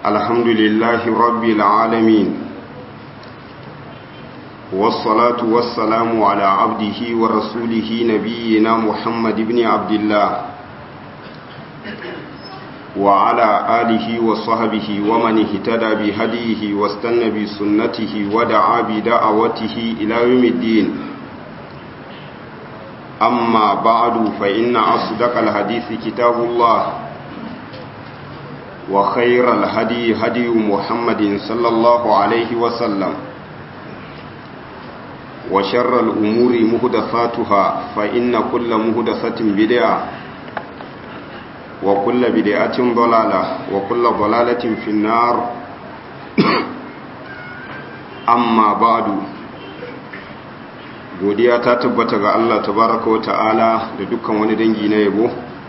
الحمد لله رب العالمين والصلاة والسلام على عبده ورسوله نبينا محمد بن عبد الله وعلى آله وصحبه ومن اهتدى بهديه واستنى بسنته ودعا بدعوته إلى يوم الدين أما بعد فإن أصدق الحديث كتاب الله وخير الهدي هدي محمد صلى الله عليه وسلم وشر الأمور مهدفاتها فإن كل مهدفة بدعة وكل بدعة ضلالة وكل ضلالة في النار أما بعد godiya ta tabbata ga Allah tabaraka wa ta'ala da dukkan wani dangi na yabo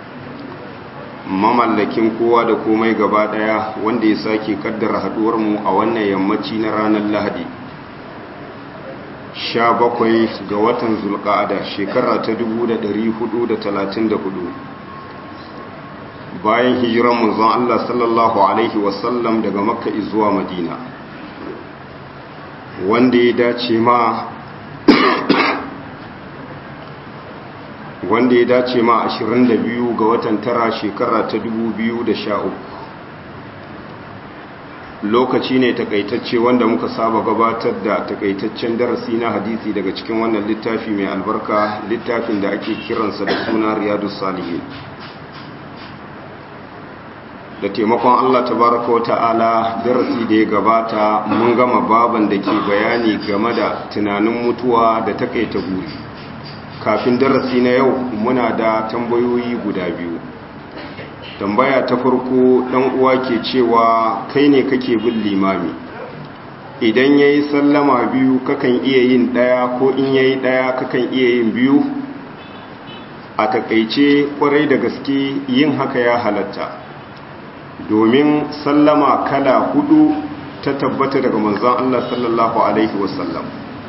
mamallakin kowa da komai gaba daya wanda ya sake kaddara haduwar mu a wannan yammaci na ranar Lahadi 17 ga watan Zulqa'ada shekara ta 1434 bayan hijiran manzon Allah sallallahu alaihi wasallam daga Makka zuwa Madina wanda ya dace ma wanda ya dace ma 22 ga watan tara shekara ta 2013 lokaci ne takaitacce wanda muka saba gabatar da takaitaccen darasi na hadisi daga cikin wannan littafi mai albarka littafin da ake kiransa da suna riyadu salihin da taimakon Allah tabaraka wa ta'ala darasi da ya gabata mun gama baban da ke bayani game da tunanin mutuwa da takaita guri kafin darasi na yau muna da tambayoyi guda biyu tambaya ta farko dan uwa ke cewa kai ne kake bin limami idan yayi sallama biyu kakan iya yin daya ko in yayi daya kakan iya yin biyu a takaice kwarai da gaske yin haka ya halatta domin sallama kala hudu ta tabbata daga manzon Allah sallallahu alaihi wasallam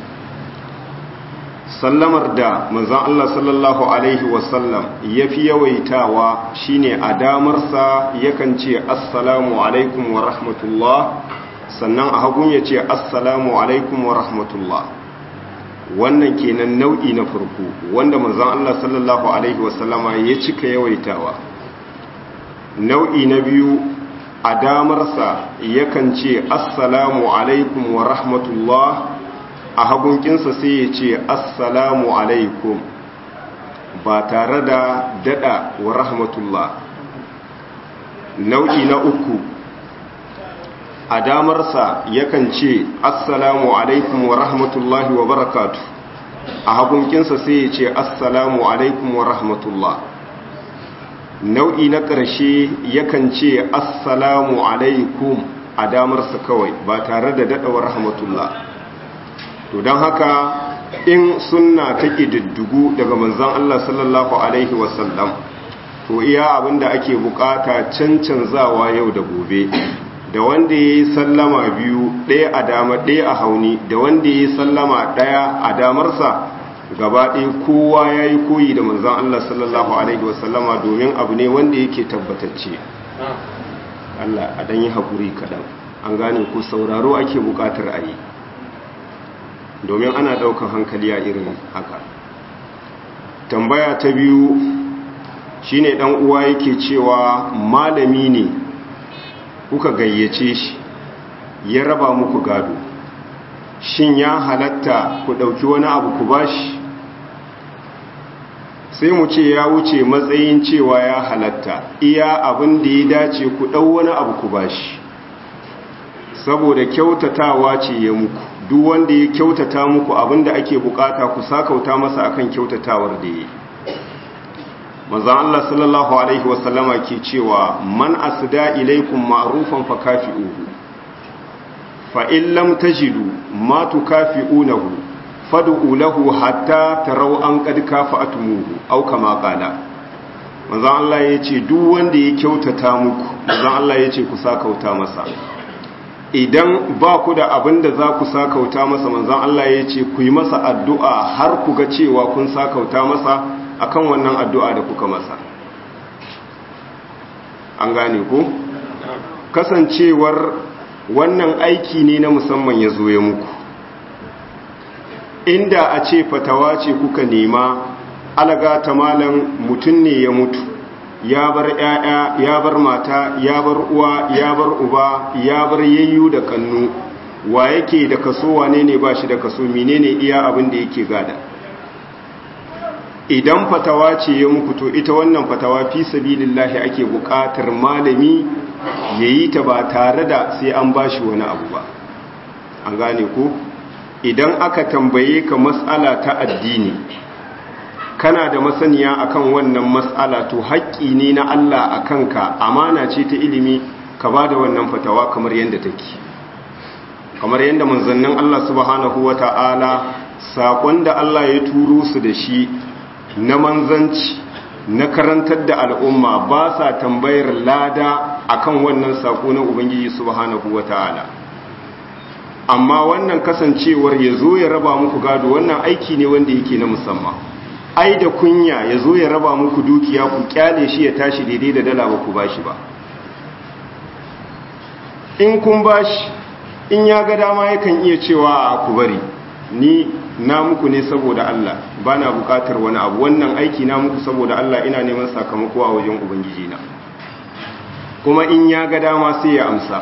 sallamar da manzon Allah sallallahu alaihi wasallam yafi yawaitawa shine a damarsa yakan ce assalamu alaikum wa rahmatullah sannan a hagun ya ce assalamu alaikum wa rahmatullah wannan kenan nau'i na farko wanda manzon Allah sallallahu alaihi wasallama ya cika yawaitawa nau'i na biyu a damarsa yakan ce assalamu alaikum wa rahmatullah a hagunkinsa sai ya ce assalamu alaikum ba tare da dada wa rahmatullah nau'i na uku a damarsa yakan ce assalamu alaikum wa rahmatullahi wa barakatu a hagunkinsa sai ya ce assalamu alaikum wa rahmatullah nau'i na ƙarshe yakan ce assalamu alaikum a damarsa kawai ba tare da daɗawar rahmatullah to don haka in sunna ta ƙididdigu daga manzan Allah sallallahu Alaihi wasallam to iya abinda ake bukata cancanzawa yau da gobe da wanda ya yi sallama biyu ɗaya a dama ɗaya a hauni da wanda ya yi sallama ɗaya a damarsa gaba ɗaya kowa ya yi koyi da manzan Allah sallallahu Alaihi wasallama domin abu ne wanda yake tabbatacce Allah a ɗan yi haƙuri kaɗan an gane ku sauraro ake buƙatar a yi domin ana ɗaukan hankali a irin haka tambaya ta biyu shine ɗan uwa yake cewa malami ne kuka gayyace shi ya raba muku gado shin ya halatta ku ɗauki wani abu ku bashi sai mu ce ya wuce matsayin cewa ya halatta iya abin da ya dace ku ɗau wani abu ku bashi saboda kyautatawa ce ya muku duk wanda ya kyautata muku abin da ake bukata ku sakauta masa akan kyautatawar da ya manzan Allah sallallahu alaihi wasallama ke cewa man asda ilaikum ma'rufan fakafi'uhu fa in lam tajidu ma tukafi'unahu fad'u lahu hatta taraw an qad kafa'tumuhu aw kama qala manzon Allah yace duk wanda ya kyautata muku manzon Allah yace ku sakauta masa idan ba ku da abin da za ku sakauta masa manzon Allah yace ku yi masa addu'a har ku ga cewa kun sakauta masa akan wannan addu'a da kuka masa an gane ku kasancewar wannan aiki ne na musamman ya zo ya muku inda a ce fatawa ce kuka nema alaga ta malam mutum ne ya mutu ya bar ‘ya'ya ya bar mata ya bar uwa ya bar uba ya bar yayyu da kannu wa yake da kaso wane ne ba shi da kaso menene iya abin da yake gada idan fatawa ce ya muku to ita wannan fatawa fi sabilillahi ake buƙatar malami ya yi ta ba tare da sai an ba shi wani abu ba an gane ku idan aka tambaye ka matsala ta addini kana da masaniya akan wannan matsala to haƙƙi ne na Allah a kanka amana ce ta ilimi ka ba da wannan fatawa kamar yadda take kamar yadda manzannin Allah subhanahu wa ta'ala saƙon da Allah ya turo su da shi na manzanci na karantar da al'umma ba sa tambayar lada akan wannan saƙo na Ubangiji subhanahu wa ta'ala amma wannan kasancewar ya zo ya raba muku gado wannan aiki ne wanda yake na musamman ai da kunya ya zo ya raba muku dukiya ku kyale shi ya tashi daidai da dala ba ku bashi ba in kun bashi in ya ga dama yakan iya cewa a ku bari ni na muku ne saboda Allah ba na bukatar wani abu wannan aiki na muku saboda Allah ina neman sakamako a wajen Ubangiji na kuma in ya ga dama sai ya amsa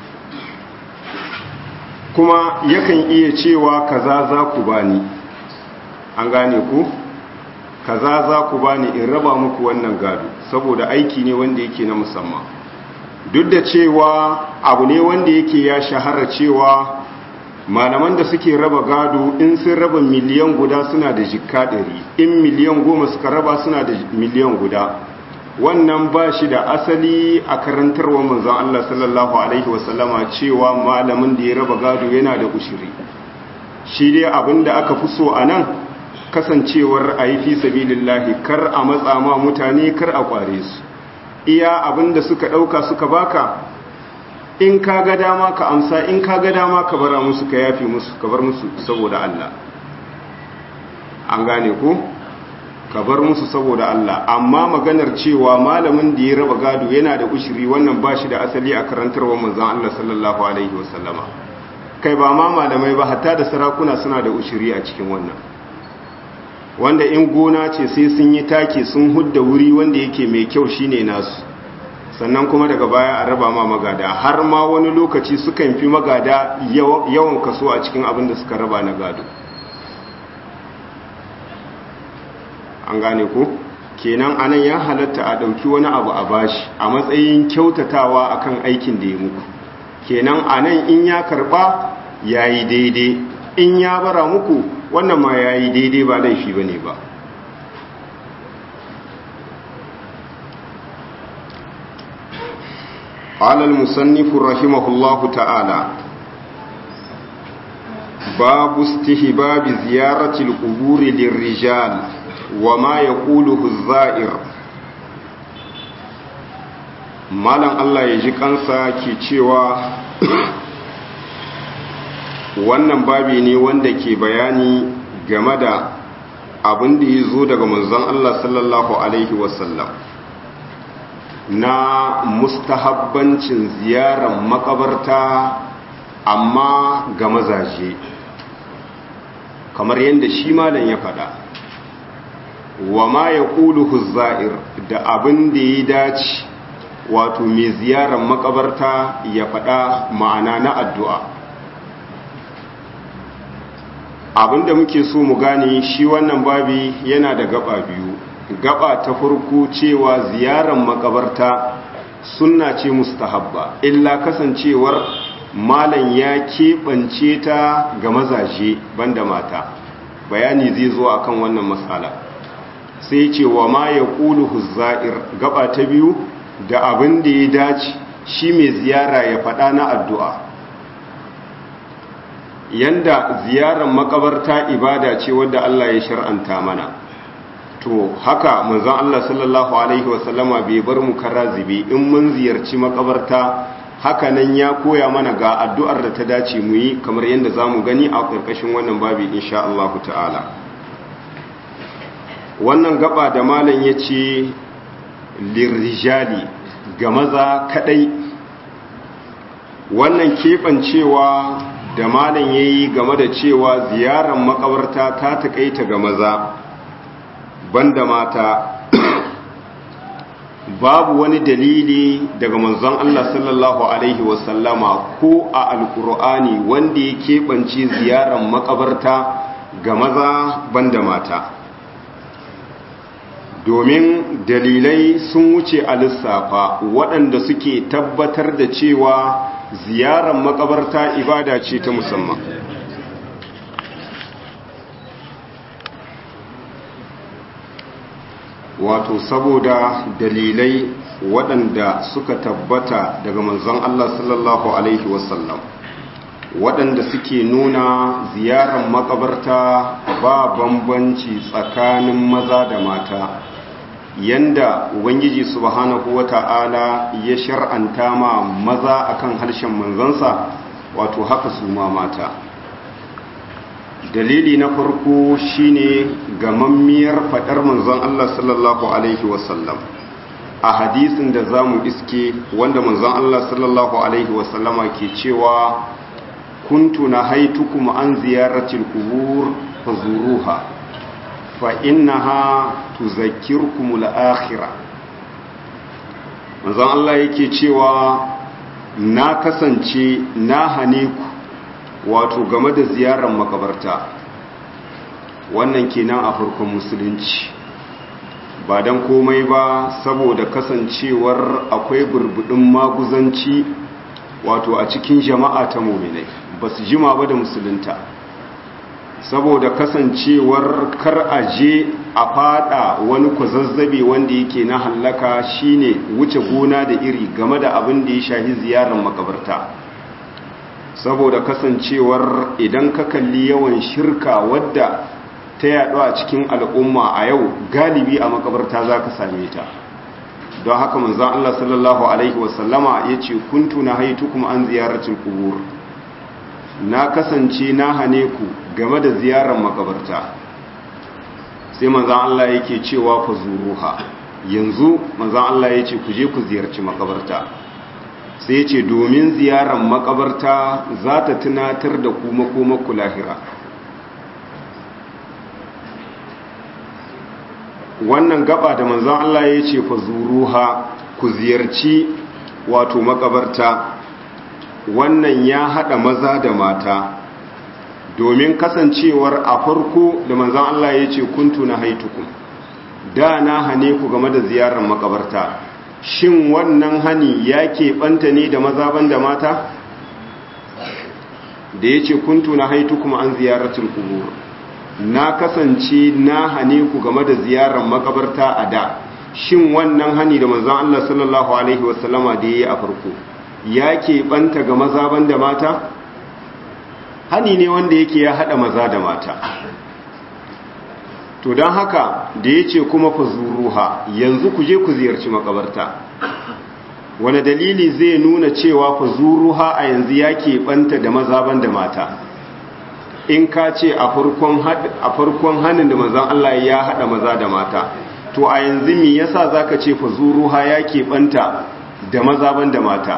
kuma yakan iya cewa kaza za ku bani an gane ku kaza za ku bani in raba muku wannan gado saboda aiki ne wanda yake na musamman duk da cewa abu ne wanda yake ya shahara cewa malaman da suke raba gado in sun raba miliyan guda suna da jikka ɗari in miliyan goma suka raba suna da miliyan guda wannan ba shi da asali a karantarwa manzon Allah sallallahu alaihi wasallama cewa malamin da ya raba gado yana da ushiri shi dai abin da aka fi so a nan kasancewar a yi fi sabilillahi kar a matsa ma mutane kar a kware su iya abin da suka ɗauka suka baka in ka ga dama ka amsa in ka ga dama ka bara musu ka yafi musu ka bar musu saboda Allah an gane ko ka bar musu saboda Allah amma maganar cewa malamin da ya raba gado yana da ushiri wannan ba shi da asali a karantarwar manzon Allah sallallahu alaihi wasallama kai ba ma malamai ba hatta da sarakuna suna da ushiri a cikin wannan wanda in gona ce sai sun yi take sun hudda wuri wanda yake mai kyau shine nasu sannan kuma daga baya a raba ma magada har ma wani lokaci sukan fi magada yawan kaso a cikin abin da suka raba na gado an gane ko kenan anan ya halatta a ɗauki wani abu a bashi a matsayin kyautatawa akan aikin da ya muku kenan anan in ya karba yayi daidai in ya bara muku wannan ma yayi daidai ba laifi bane ba قال المصنف رحمه الله تعالى باب استهباب زيارة القبور للرجال وما يقوله الزائر malam Allah ya ji kansa ke cewa wannan babi ne wanda ke bayani game da abin da ya zo daga manzon Allah sallallahu alaihi wasallam na mustahabbancin ziyarar makabarta amma ga mazaje kamar yadda shi malam ya faɗa wa ma ya ƙulu huzza'ir da abin da ya dace wato mai ziyarar makabarta ya faɗa ma'ana na addu'a abin da muke so mu gane shi wannan babi yana da gaba biyu gaba ta farko cewa ziyarar makabarta sunna ce mustahabba illa kasancewar malam ya keɓance ta ga mazaje banda mata bayani zai zo akan wannan matsala sai ce wa ma ya ƙulu huzza'ir gaba ta biyu da abin da ya dace shi mai ziyara ya faɗa na addu'a yanda ziyarar makabarta ibada ce wadda Allah ya shar'anta mana to haka manzon Allah sallallahu alaihi wasallama bai bar mu karazibi in mun ziyarci makabarta haka nan ya koya mana ga addu'ar da ta dace mu yi kamar yadda za mu gani a ƙarƙashin wannan babi insha Allah ta'ala wannan gaba da malam ya ce lirrijali ga maza kadai wannan keɓancewa da malam ya yi game da cewa ziyarar makabarta ta taƙaita ga maza banda mata babu wani dalili daga manzon Allah sallallahu Alaihi wasallama ko a alkur'ani wanda ya keɓance ziyarar makabarta ga maza banda mata domin dalilai sun wuce a lissafa waɗanda suke tabbatar da cewa ziyarar makabarta ibada ce ta musamman wato saboda dalilai waɗanda suka tabbata daga manzon Allah sallallahu Alaihi wasallam waɗanda suke nuna ziyarar makabarta ba bambanci tsakanin maza da mata yanda ubangiji subhanahu wata'ala ya shar'anta ma maza akan harshen manzansa wato haka su ma mata dalili na farko shine gamammiyar fadar manzon Allah sallallahu alaihi wasallam a hadisin da zamu iske wanda manzon Allah sallallahu alaihi wasallama ke cewa kuntu nahaitukum an ziyaratil qubur fazuruha fa innaha tuzakkirukum al-akhirah manzon Allah yake cewa na kasance na hane ku wato game da ziyarar makabarta wannan kenan a farkon musulunci ba don komai ba saboda kasancewar akwai burbudin maguzanci wato a cikin jama'a ta muminai ba su jima ba da musulunta saboda kasancewar kar a je a fada wani kwazazzabe wanda yake na hallaka shine wuce gona da iri game da abin da ya shahi ziyarar makabarta saboda kasancewar idan ka kalli yawan shirka wadda ta yaɗu a cikin al'umma a yau galibi a makabarta za ka same ta don haka manzan Allah sallallahu Alaihi wasallama ya ce kuntu na haitu kuma an ziyaracin kubur na kasance na hane ku game da ziyarar makabarta sai manzan Allah yake cewa fa zuruha yanzu manzan Allah ya ce ku je ku ziyarci makabarta sai ce domin ziyarar makabarta za ta tunatar da kuma kuma ku lahira wannan gaba da manzan Allah ya ce fa zuruha ku ziyarci wato makabarta wannan ya hada maza da mata domin kasancewar a farko da manzan Allah ya ce kuntu na haitukum da na hane ku game da ziyarar makabarta shin wannan hani ya keɓanta ne da maza ban da mata da ya ce kuntu na haitukum an ziyaratul kubur na kasance na hane ku game da ziyarar makabarta a da shin wannan hani da manzan Allah sallallahu alaihi wasallama da ya yi a farko ya keɓanta ga maza ban da mata hani ne wanda yake ya haɗa maza da mata to don haka da ya ce kuma fa zuruha yanzu ku je ku ziyarci makabarta wani dalili zai nuna cewa fa zuruha a yanzu ya keɓanta da maza ban da mata in ka ce a farkon hannun da mazan Allah ya haɗa maza da mata to a yanzu mi yasa za ka ce fa zuruha ya keɓanta da maza ban da mata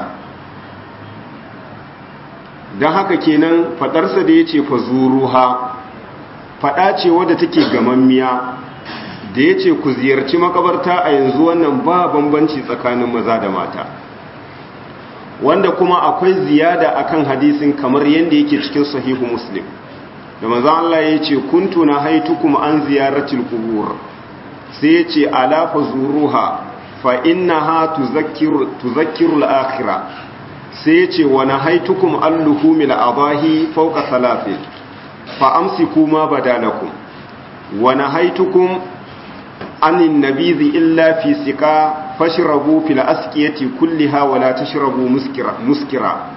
don haka kenan faɗarsa da ya ce fa zuruha faɗa ce wadda take gamammiya da ya ce ku ziyarci makabarta a yanzu wannan ba bambanci tsakanin maza da mata wanda kuma akwai ziyada akan hadisin kamar yadda yake cikin sahihu muslim da maza Allah ya ce kuntu na haitukum an ziyaratil qubur sai ya ce ala fa zuruha fa innaha tuzakkiru tuzakkiru al-akhirah sai ya ce wa nahaitukum al-luhumil adahi fawqa thalathin fa amsiku ma badalakum wa nahaitukum anin nabizi illa fi sika fashrabu fil asqiyati kulliha wa la tashrabu muskira muskira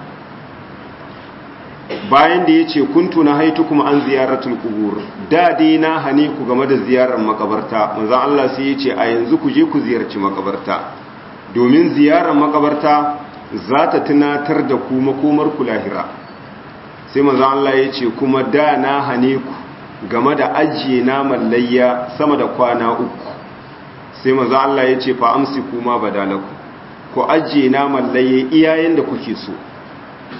bayan da yace kuntu nahaitukum an ziyaratul qubur da dai na hane ku game da ziyarar makabarta manzo Allah sai yace a yanzu ku je ku ziyarci makabarta domin ziyarar makabarta za ta tunatar da ku makomar ku lahira sai manzo Allah ya ce kuma da na hane ku game da ajiye naman layya sama da kwana uku sai manzo Allah ya ce fa amsi kuma badalaku ku ajiye naman layya iyayen da kuke so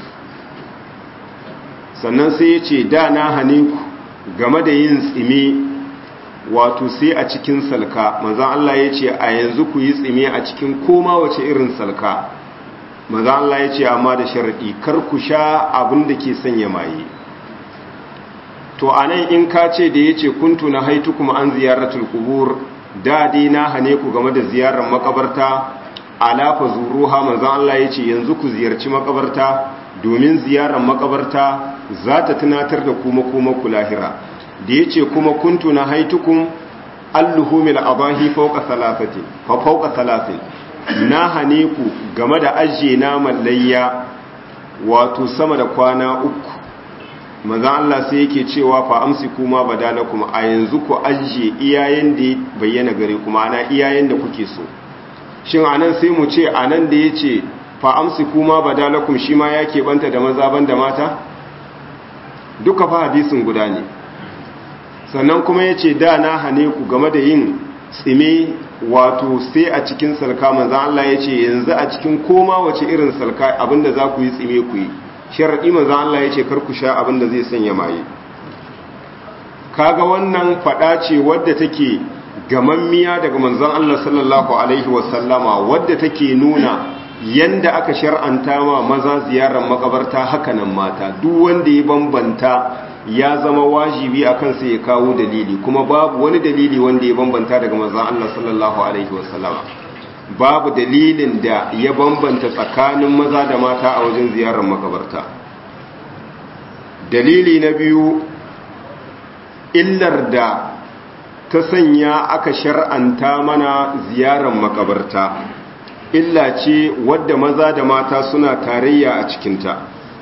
sannan sai ya ce da na hane ku game da yin tsime wato sai a cikin salka manzan Allah ya ce a yanzu ku yi tsime a cikin koma wace irin salka manzan Allah ya ce amma da sharaɗi kar ku sha abin da ke sanya maye to a nan in ka ce da ya ce kuntu na haitu kuma an ziyaratul kubur dadi na hane ku game da ziyarar makabarta alafa zuruha manzan Allah ya ce yanzu ku ziyarci makabarta domin ziyarar makabarta za ta tunatar da kuma kuma ku lahira da ya ce kuma kuntu na haitukun alluhumil abahi fauka salafati fa fauka salafin na hane ku game da ajiye naman layya wato sama da kwana uku manzan Allah sai yake cewa fa amsi kuma badalakum a yanzu ku ajiye iyayen da bayyana gare kuma ana iyayen da kuke so shin anan sai mu ce anan da yace fa amsi kuma badalakum shi ma ya keɓanta da maza ban da mata duka fa hadisin guda ne sannan kuma yace da na hane ku game da yin tsime wato sai a cikin salka manzan Allah yace yanzu a cikin koma wace irin salka abinda za ku yi tsime ku yi sharaɗi manzan Allah yace kar ku sha abinda zai sanya maye kaga wannan faɗa ce wadda take gamammiya daga manzon Allah sallallahu alaihi wasallama wadda take nuna yanda aka shar'anta ma maza ziyarar makabarta hakanan mata duk wanda ya bambanta ya zama wajibi a kansa ya kawo dalili kuma babu wani dalili wanda ya bambanta daga manzon Allah sallallahu alaihi wasallama babu dalilin da ya bambanta tsakanin maza da mata a wajen ziyarar makabarta dalili na biyu illar da ta sanya aka shar'anta mana ziyarar makabarta illa ce wadda maza da mata suna tarayya a cikinta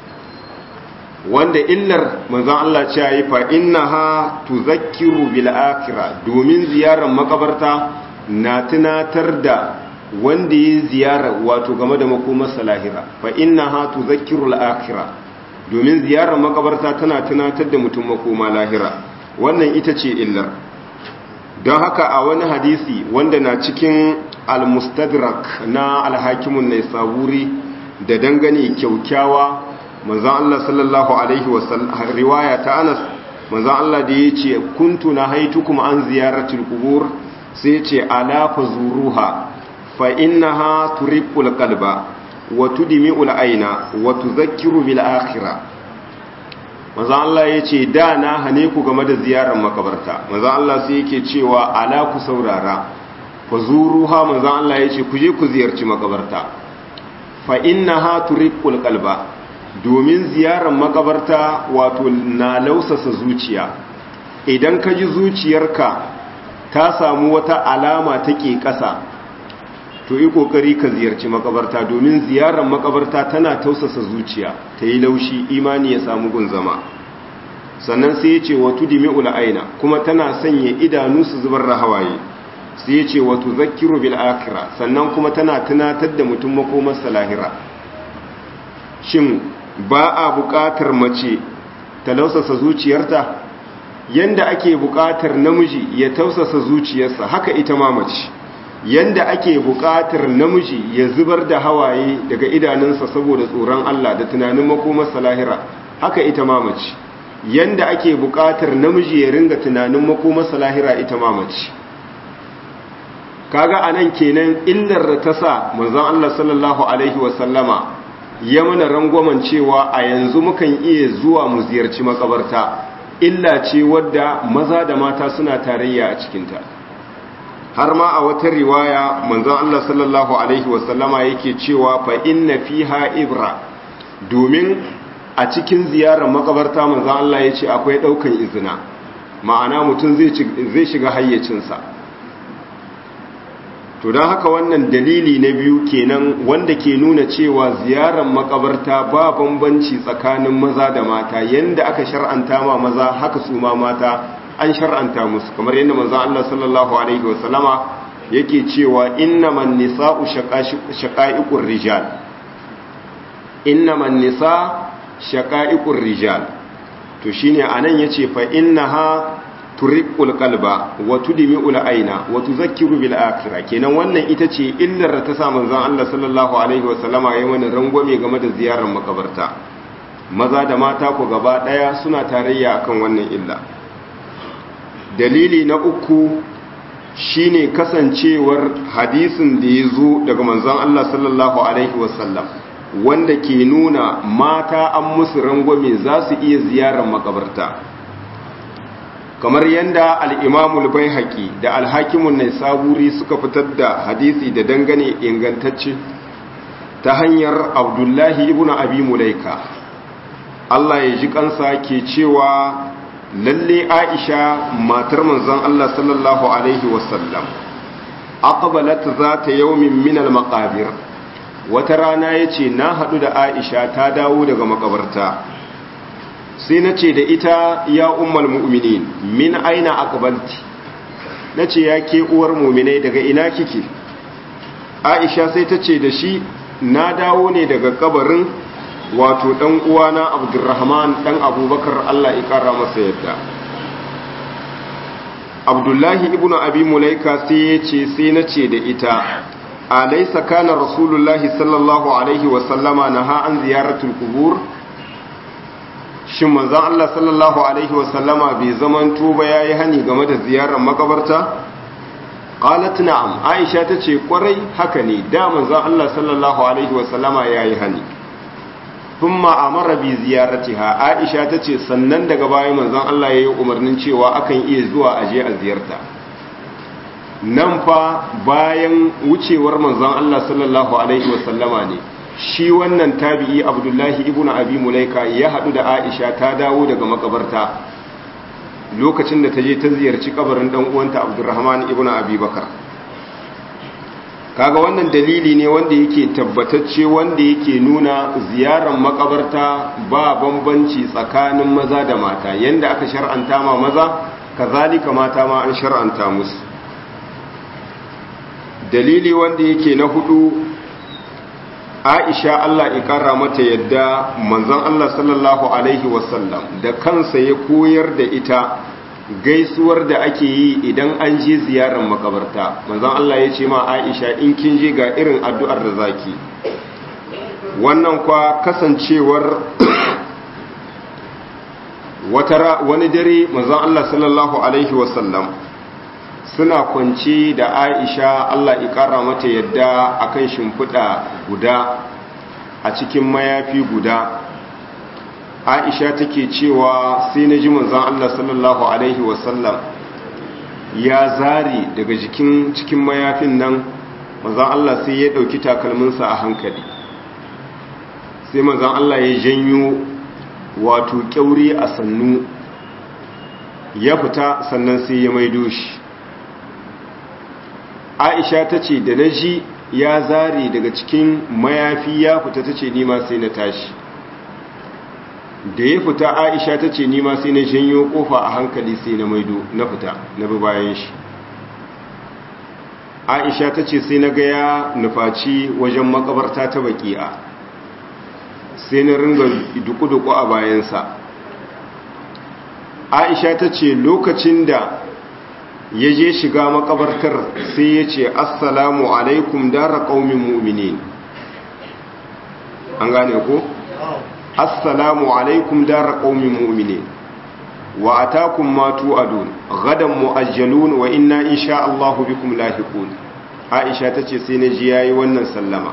wanda illar manzon Allah ce yi fa innaha tuzakkiru bil akhirah domin ziyarar makabarta na tunatar da wanda ya ziyara wato game da makomar salahira fa innaha tuzakkiru al akhirah domin ziyarar makabarta tana tunatar da mutum makoma lahira wannan ita ce illar don haka a wani hadisi wanda na cikin al-mustadrak na alhakimun na saburi da dangane kyaukyawa manzan Allah sallallahu alaihi wasallam riwaya ta Anas manzan Allah da ya ce kuntu na haitukum an ziyaratul qubur sai ya ce ala fazuruha fa innaha turiqul qalba wa tudmi'ul aina wa tudhakkiru bil akhirah manzan Allah ya ce da na hane ku game da ziyarar makabarta manzan Allah sai yake cewa ala ku saurara fa zuruha manzan Allah ya ce ku je ku ziyarci makabarta fa innaha turiqul qalba domin ziyarar makabarta wato na lausasa zuciya idan ka ji zuciyarka ta samu wata alama take ƙasa to yi kokari ka ziyarci makabarta domin ziyarar makabarta tana tausasa zuciya ta yi laushi imani ya samu gun zama sannan sai ya ce wato dimi'ul aina kuma tana sanya idanu su zubar da hawaye sai ya ce wato zakiru bil akira sannan kuma tana tunatar da mutum makomarsa lahira shin ba a buƙatar mace ta lausasa zuciyarta yanda ake buƙatar namiji ya tausasa zuciyarsa haka ita ma mace yanda ake buƙatar namiji ya zubar da hawaye daga idanunsa saboda tsoron Allah da tunanin makomarsa lahira haka ita ma mace yanda ake buƙatar namiji ya ringa tunanin makomarsa lahira ita ma mace kaga anan kenan illar da ta sa manzon Allah sallallahu alaihi wasallama ya mana rangwamen cewa a yanzu mukan iya zuwa mu ziyarci makabarta illa ce wadda maza da mata suna tarayya a cikinta har ma a wata riwaya manzon Allah sallallahu alaihi wasallama yake cewa fa inna fiha ibra domin a cikin ziyarar makabarta manzon Allah ya ce akwai daukan izina ma'ana mutum zai shiga hayyacinsa to don haka wannan dalili na biyu kenan wanda ke nuna cewa ziyarar makabarta ba bambanci tsakanin maza da mata yanda aka shar'anta ma maza haka su ma mata an shar'anta musu kamar yadda manzon Allah sallallahu alaihi wasallama yake cewa innaman nisa'u shaqa'iqur rijal innaman nisa shaqa'iqur rijal to shine anan yace fa innaha turiqul qalba wa tudmi'ul aina wa tuzakkiru bil akhirah kenan wannan ita ce illar da ta sa manzon Allah sallallahu alaihi wasallama yayin wannan rangwame game da ziyarar makabarta maza da mata ku gaba ɗaya suna tarayya akan wannan illa dalili na uku shine kasancewar hadisin da ya zo daga manzon Allah sallallahu alaihi wasallam wanda ke nuna mata an musu rangwame za su iya ziyarar makabarta kamar yadda al'imamul bai haƙi da alhakimun nai saburi suka fitar da hadisi da dangane ingantacce ta hanyar abdullahi ibn abi mulaika Allah ya ji kansa ke cewa lalle aisha matar manzon Allah sallallahu alaihi wasallam aqbalat zata yawmin min al-maqabir wata rana yace na hadu da aisha ta dawo daga makabarta sai nace da ita ya ummul mu'minin min aina aqbalti nace ya ke uwar mu'minai daga ina kike aisha sai tace da shi na dawo ne daga kabarin wato dan uwana abdurrahman dan abubakar Allah ya kara masa yadda abdullahi ibn abi mulaika sai ya ce sai na ce da ita alaysa kana rasulullahi sallallahu alaihi wa sallama naha an ziyaratul qubur shin manzon Allah sallallahu alaihi wa sallama bai zaman tuba yayi hani game da ziyarar makabarta qalat na'am aisha tace kwarai haka ne da manzon Allah sallallahu alaihi wa sallama yayi hani thumma amara bi ziyaratiha aisha tace sannan daga baya manzon Allah yayi umarnin cewa akan iya zuwa aje a ziyarta nan fa bayan wucewar manzon Allah sallallahu alaihi wasallama ne shi wannan tabi'i Abdullahi ibn Abi Mulaika ya hadu da Aisha ta dawo daga makabarta lokacin da ta je ta ziyarci kabarin dan uwanta Abdurrahman ibn Abi Bakar kaga wannan dalili ne wanda yake tabbatacce wanda yake nuna ziyarar makabarta ba bambanci tsakanin maza da mata yanda aka shar'anta ma maza kazalika mata ma an shar'anta musu dalili wanda yake na hudu Aisha Allah ya kara mata yadda manzon Allah sallallahu alaihi wasallam da kansa ya koyar da ita gaisuwar da ake yi idan an je ziyarar makabarta manzon Allah ya ce ma Aisha in kin je ga irin addu'ar da zaki wannan kwa kasancewar wata wani dare manzon Allah sallallahu alaihi wasallam suna kwanci da Aisha Allah ya kara mata yadda akan shimfiɗa guda a cikin mayafi guda aisha take cewa sai na ji manzon Allah sallallahu alaihi wasallam ya zari daga jikin cikin mayafin nan manzon Allah sai ya dauki takalminsa a hankali sai manzon Allah ya janyo wato kyauri a sannu ya fita sannan sai ya maido shi aisha ta ce da na ji ya zari daga cikin mayafi ya fita ta ce nima sai na tashi da ya fita aisha ta ce nima sai na janyo kofa a hankali sai na maido na fita na bi bayan shi aisha ta ce sai na gaya nufaci wajen makabarta ta baki'a sai na ringa duku-duku a bayansa aisha ta ce lokacin da ya je shiga makabartar sai ya ce assalamu alaikum dara ƙaumin mu'minin an gane ko? assalamu alaikum dara qaumin mu'minin wa atakum ma tu'adun gadan mu'ajjalun wa inna insha Allahu bikum lahiqun Aisha tace sai na ji yayi wannan sallama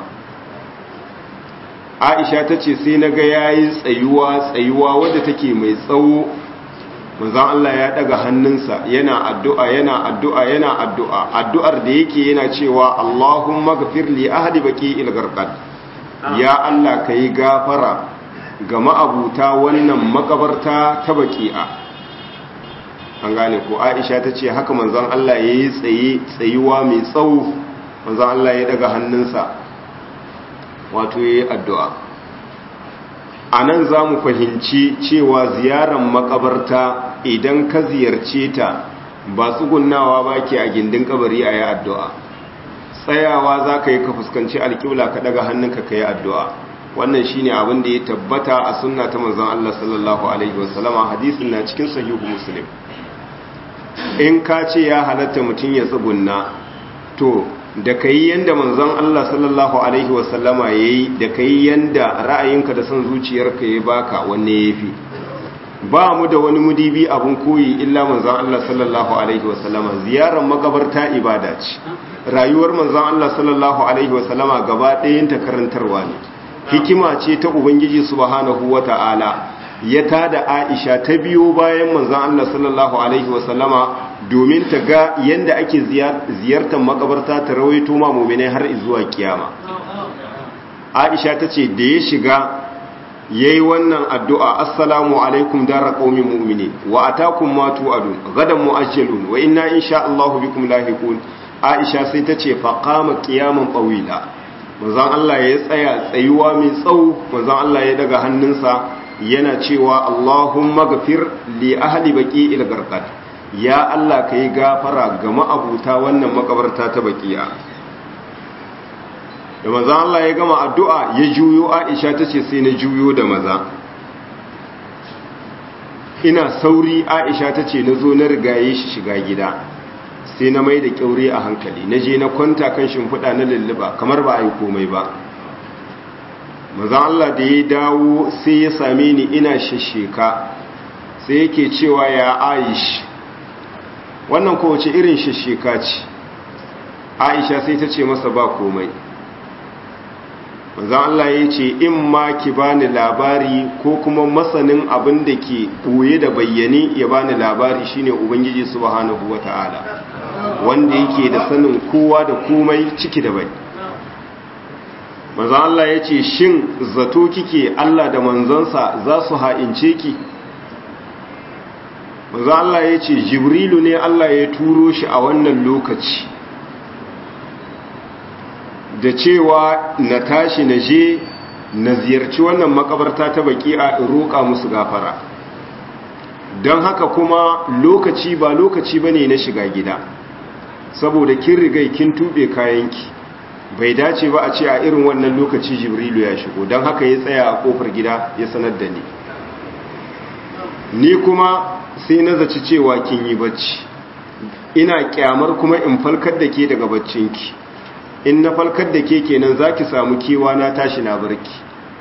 Aisha tace sai na ga yayi tsayuwa tsayuwa wadda take mai tsawo manzon Allah ya daga hannunsa yana addu'a yana addu'a yana addu'a addu'ar da yake yana cewa Allahumma ghfir li ahli baqi'il gharqad ya Allah kai gafara ga ma'abuta wannan makabarta ta baki'a an gane ko aisha ta ce haka manzan Allah ya yi tsaye tsayuwa mai tsawo manzan Allah ya daga hannunsa wato ya yi addu'a a nan za mu fahimci cewa ziyarar makabarta idan ka ziyarce ta ba tsugunnawa ba ke a gindin kabari a yi addu'a tsayawa za ka yi ka fuskanci alƙibla ka daga hannunka ka yi addu'a wannan shine abin da ya tabbata a sunna ta manzon Allah sallallahu alaihi wasallama hadisin na cikin sahihu muslim in ka ce ya halatta mutum ya tsugunna to da ka yi yanda manzon Allah sallallahu alaihi wasallama ya yi da ka yi yanda ra'ayinka da son zuciyarka ya baka wanne ya fi ba mu da wani mudibi abun koyi illa manzon Allah sallallahu alaihi wasallama ziyarar makabarta ibada ce rayuwar manzon Allah sallallahu alaihi wasallama gaba ɗayan ta karantarwa ne hikima ce ta ubangiji subhanahu wata'ala ya tada Aisha ta biyo bayan manzon Allah sallallahu alaihi wasallama domin ta ga yanda ake ziyartar makabarta ta rawaito ma mu'minai har zuwa kiyama Aisha tace da ya shiga yayi wannan addu'a assalamu alaikum dara qaumin mu'minin wa atakum ma tu'adun gadan mu'ajjalun wa inna insha Allahu bikum lahiqun Aisha sai tace fa qama qiyaman tawila manzon Allah ya tsaya tsayuwa mai tsawo manzon Allah ya daga hannunsa yana cewa Allahumma gafir li ahli baqi'il garqad ya Allah kai gafara ga ma'abuta wannan makabarta ta baqi'a da manzon Allah ya gama addu'a ya juyo Aisha tace sai na juyo da maza ina sauri Aisha tace nazo na rigaye shi shiga gida sai na mai da kyaure a hankali na je na kwanta kan shimfiɗa na lulluba kamar ba a yi komai ba maza Allah da ya dawo sai ya same ni ina shasheka sai yake cewa ya aish wannan kowace irin shasheka ce aisha sai ta ce masa ba komai maza Allah ya ce in ma ki bani labari ko kuma masanin abin da ke ɓoye da bayyane ya bani labari shine ubangiji subhanahu wata'ala wanda yake da sanin kowa da komai ciki da bai maza Allah ya ce shin zato kike Allah da manzansa za su ha'ince ki maza Allah ya ce jibrilu ne Allah ya turo shi a wannan lokaci da cewa na tashi na je na ziyarci wannan makabarta ta baki a roƙa musu gafara don haka kuma lokaci ba lokaci bane na shiga gida saboda kin rigai kin tube kayanki bai dace ba a ce a irin wannan lokaci jibrilu ya shigo don haka ya tsaya a kofar gida ya sanar da ni ni kuma sai na zaci cewa kin yi bacci ina kyamar kuma in falkar da ke daga baccinki in na falkar da ke kenan za ki samu kewa na tashi na barki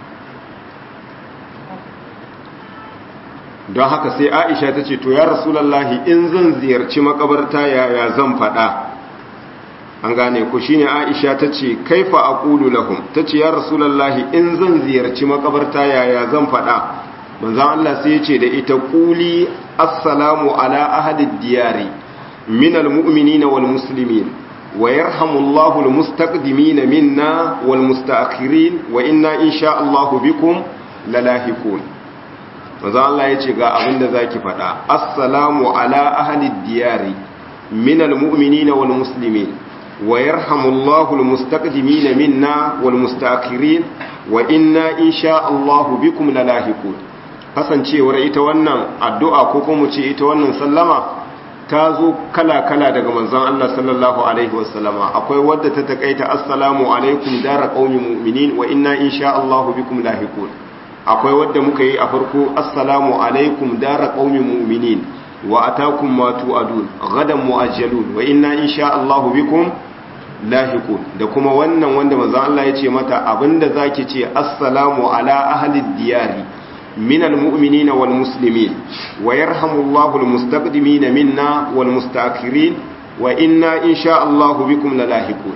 don haka sai aisha ta ce to ya rasulallahi in zan ziyarci makabarta yaya zan faɗa an gane ku shine aisha ta ce kaifa aqulu lahum ta ce ya rasulallahi in zan ziyarci makabarta yaya zan faɗa manzon Allah sai ya ce da ita quli assalamu ala ahli diyari min almu'minina wal muslimin wa yarhamullahu almustaqdimina minna wal mustaakhirin wa inna insha Allah bikum lalahiqun manzon Allah ya ce ga abinda zaki faɗa assalamu ala ahli diyari min almu'minina wal muslimin ويرحم الله المستقدمين منا والمستأخرين وإنا إن شاء الله بكم للاحقون kasancewar ita wannan addu'a ko kuma ce ita wannan sallama ta zo kala-kala daga manzon Allah sallallahu alaihi wasallama akwai wadda ta takaita assalamu alaikum dara qaumi mu'minin wa inna insha Allah bikum lahiqun akwai wadda muka yi a farko assalamu alaikum dara qaumi mu'minin wa atakum ma tu'adun gadan mu'ajjalun wa inna insha Allah bikum lahiqun da kuma wannan wanda manzo Allah ya ce mata abinda zaki ce assalamu ala ahli diyari min almu'minina wal muslimin wa yarhamullahu almustaqdimina minna wal mustaakhirin wa inna insha Allah bikum lalahiqun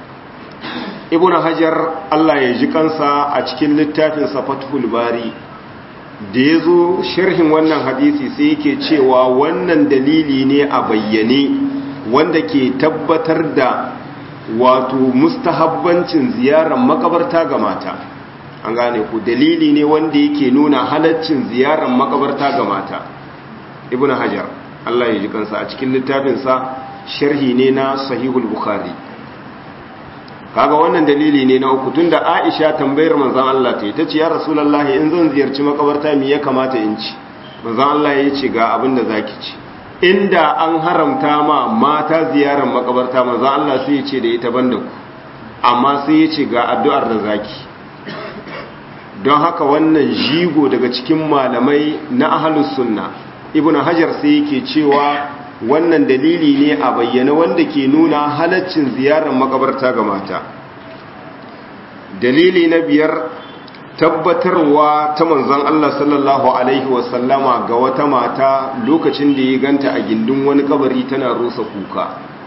ibnu hajar Allah ya ji kansa a cikin littafin fathul bari da ya zo sharhin wannan hadisi sai yake cewa wannan dalili ne a bayyane wanda ke tabbatar da wato mustahabbancin ziyarar makabarta ga mata an gane ku dalili ne wanda yake nuna halaccin ziyarar makabarta ga mata ibn hajar Allah ya ji kansa a cikin littafinsa sharhi ne na sahihul bukhari kaga wannan dalili ne na uku tunda Aisha tambayar manzon Allah ta tace ya Rasulullahi in zan ziyarci makabarta me ya kamata in ci manzon Allah ya ce ga abin da zaki ci inda an haramta ma mata ziyarar makabarta manzon Allah sai ya ce da ita banda ku amma sai ya ce ga addu'ar da zaki don haka wannan jigo daga cikin malamai na ahlus sunna ibnu hajar sai yake cewa wannan dalili ne a bayyana wanda ke nuna halaccin ziyarar makabarta ga mata dalili na biyar tabbatarwa ta manzon Allah sallallahu alaihi wasallama ga wata mata lokacin da ya ganta a gindin wani kabari tana rusa kuka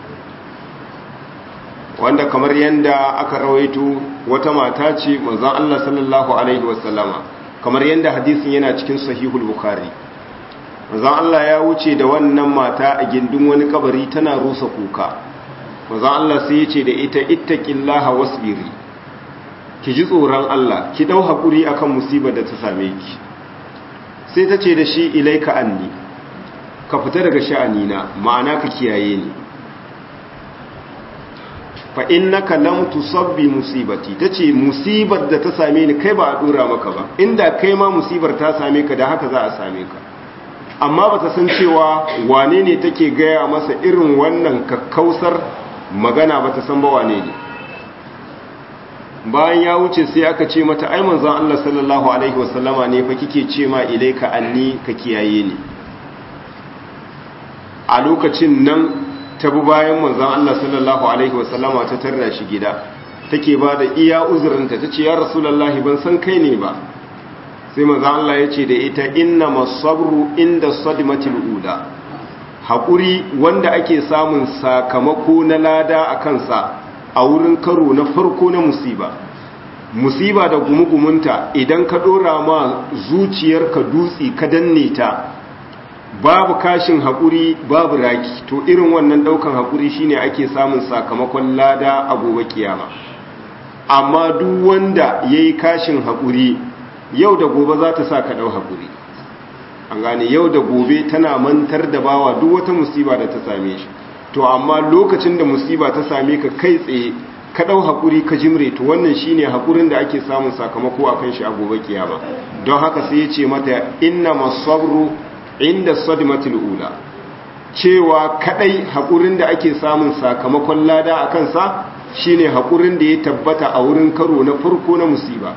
wanda kamar yadda aka rawaito wata mata ce manzon Allah sallallahu alaihi wasallama kamar yadda hadisin yana cikin sahihul bukhari manzon Allah ya wuce da wannan mata a gindin wani kabari tana rusa kuka manzon Allah sai ya ce da ita ittaqillaha wasbiri ki ji tsoron Allah ki dau hakuri akan musibar da ta same ki sai ta ce da shi ilaika anni ka fita daga sha'anina ma'ana ka kiyaye ni fa innaka lam tusabbi musibati tace musibar da ta same ni kai ba a dora maka ba inda kai ma musibar ta same ka da haka za a same ka amma bata san cewa wane ne take gaya masa irin wannan kakkausar magana bata san ba wane ne bayan ya wuce sai aka ce mata ai manzon Allah sallallahu alaihi wasallama ne fa kike ce ma ilaika anni ka kiyaye ni a lokacin nan ta bi bayan manzon Allah sallallahu alaihi wasallama ta tarra shi gida take ba da iya uzurinta ta ce ya rasulullahi ban san kai ne ba sai manzon Allah ya ce da ita inna masabru inda sadmatil ula haƙuri wanda ake samun sakamako na lada a kansa a wurin karo na farko na musiba musiba da gumugumunta idan ka ɗora ma zuciyarka dutse ka danne ta babu kashin haƙuri babu raki to irin wannan ɗaukan haƙuri shine ake samun sakamakon lada a gobe kiyama amma duk wanda ya yi kashin haƙuri yau da gobe za ta sa ka ɗau haƙuri an gane yau da gobe tana mantar da bawa duk wata musiba da ta same shi to amma lokacin da musiba ta same ka kai tsaye ka ɗau haƙuri ka jimre to wannan shine haƙurin da ake samun sakamako a kan shi a gobe kiyama don haka sai ya ce mata inna masabru inda sadmatul ula cewa kadai haƙurin da ake samun sakamakon lada a kansa shine haƙurin da ya tabbata a wurin karo na farko na musiba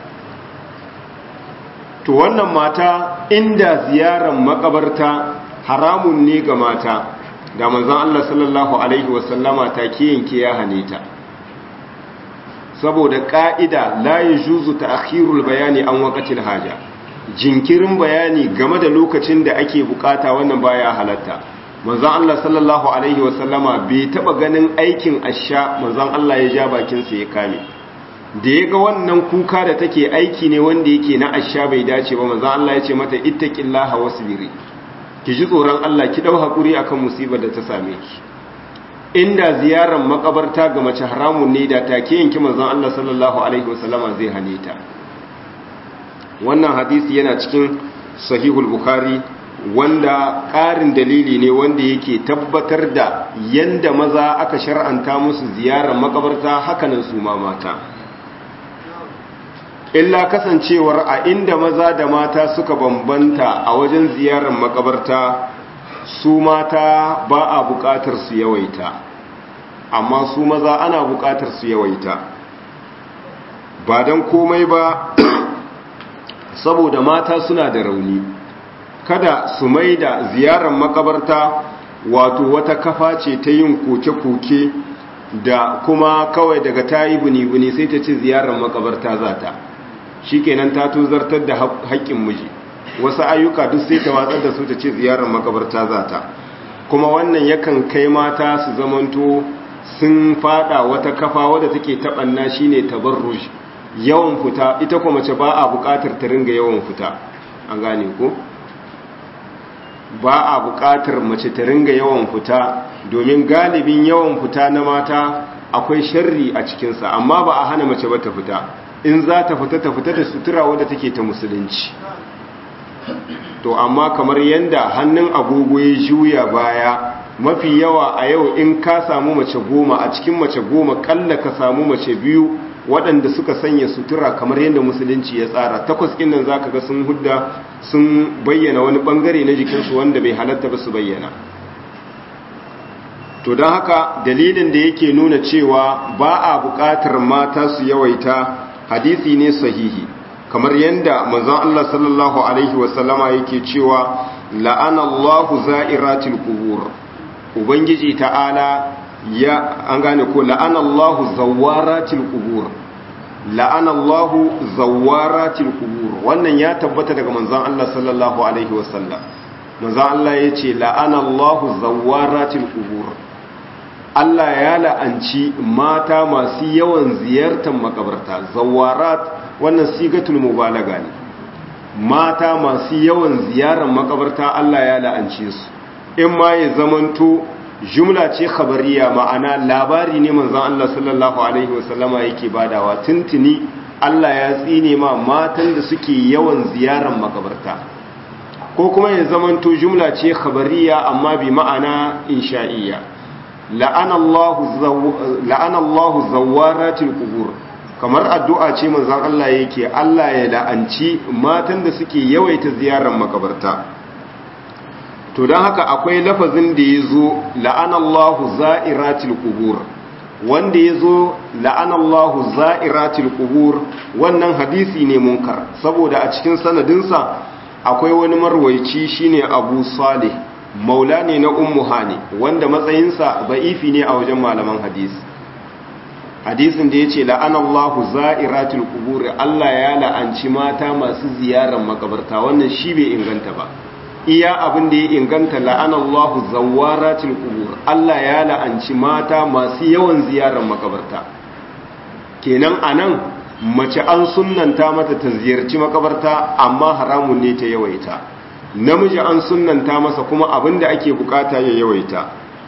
to wannan mata inda ziyarar makabarta haramun ne ga mata da manzon Allah sallallahu alaihi wasallama ta ke yanke ya hane ta saboda ka'ida la yajuzu ta'khirul bayani an waqtil haja jinkirin bayani game da lokacin da ake bukata wannan baya halatta manzon Allah sallallahu alaihi wasallama bai taba ganin aikin asha manzon Allah ya ja bakin sa ya kame da ya ga wannan kuka da take aiki ne wanda yake na asha bai dace ba manzon Allah ya ce mata ittaqillaha wasbiri ki ji tsoron Allah ki dau hakuri akan musibar da ta same ki inda ziyarar makabarta ga mace haramun ne da take yanki manzon Allah sallallahu alaihi wasallama zai hane ta wannan hadisi yana cikin sahihul bukhari wanda ƙarin dalili ne wanda yake tabbatar da yanda maza aka shar'anta musu ziyarar makabarta hakanan su ma mata illa kasancewar a inda maza da mata suka bambanta a wajen ziyarar makabarta su mata ba a buƙatar su yawaita amma su maza ana buƙatar su yawaita ba don komai ba saboda mata suna da rauni kada su mai da ziyarar makabarta wato wata kafa ce ta yin koke-koke da kuma kawai daga ta yi buni-buni sai ta ce ziyarar makabarta za ta shi kenan ta tuzartar da haƙƙin miji wasu ayyuka duk sai ta watsar da su ta ce ziyarar makabarta za ta kuma wannan yakan kai mata su zamanto sun fada wata kafa wadda take taɓanna shine tabarruj yawan fita ita kuma mace ba a buƙatar ta ringa yawan fita an gane ko ba a buƙatar mace ta ringa yawan fita domin galibin yawan fita na mata akwai sharri a cikinsa amma ba a hana mace ba ta fita in za ta fita ta fita da sutura wadda take ta musulunci to amma kamar yanda hannun agogo ya juya baya mafi yawa a yau in ka samu mace goma a cikin mace goma kalla ka samu mace biyu waɗanda suka sanya sutura kamar yadda musulunci ya tsara takwas ɗin nan za ka ga sun hudda sun bayyana wani ɓangare na jikinsu wanda bai halatta ba su bayyana to don haka dalilin da yake nuna cewa ba a buƙatar mata su yawaita hadisi ne sahihi kamar yadda manzon Allah sallallahu alaihi wasallama yake cewa la'ana Allahu za'iratil qubur ubangiji ta'ala ya an gane ko la'anallahu zawaratil qubur la'anallahu zawaratil qubur wannan ya tabbata daga manzon Allah sallallahu alaihi wasallam manzon Allah yace la'anallahu zawaratil qubur Allah ya la'anci mata masu yawan ziyartar makabarta zawarat wannan sigatul mubalaga ne mata masu yawan ziyarar makabarta Allah ya la'ance su in ma ya zamanto jumla ce khabariya ma'ana labari ne manzon Allah sallallahu alaihi wasallama yake badawa tuntuni Allah ya tsine ma matan da suke yawan ziyarar makabarta ko kuma ya zamanto jumla ce khabariya amma bi ma'ana insha'iyya la'anallahu zawaratil qubur kamar addu'a ce manzon Allah yake Allah ya la'anci matan da suke yawaita ziyarar makabarta to don haka akwai lafazin da ya zo la'anallahu za'iratil qubur wanda ya zo la'anallahu za'iratil qubur wannan hadisi ne munkar saboda a cikin sanadinsa akwai wani marwaici shine abu salih maula ne na ummu hani wanda matsayinsa ba'ifi ne a wajen malaman hadisi hadisin da ya ce la'anallahu za'iratul qubur Allah ya la'anci mata masu ziyarar makabarta wannan shi bai inganta ba iya abin da ya inganta la'anallahu zawaratul qubur Allah ya la'anci mata masu yawan ziyarar makabarta kenan anan mace an sunnanta mata ta ziyarci makabarta amma haramun ne ta yawaita namiji an sunnanta masa kuma abin da ake bukata ya yawaita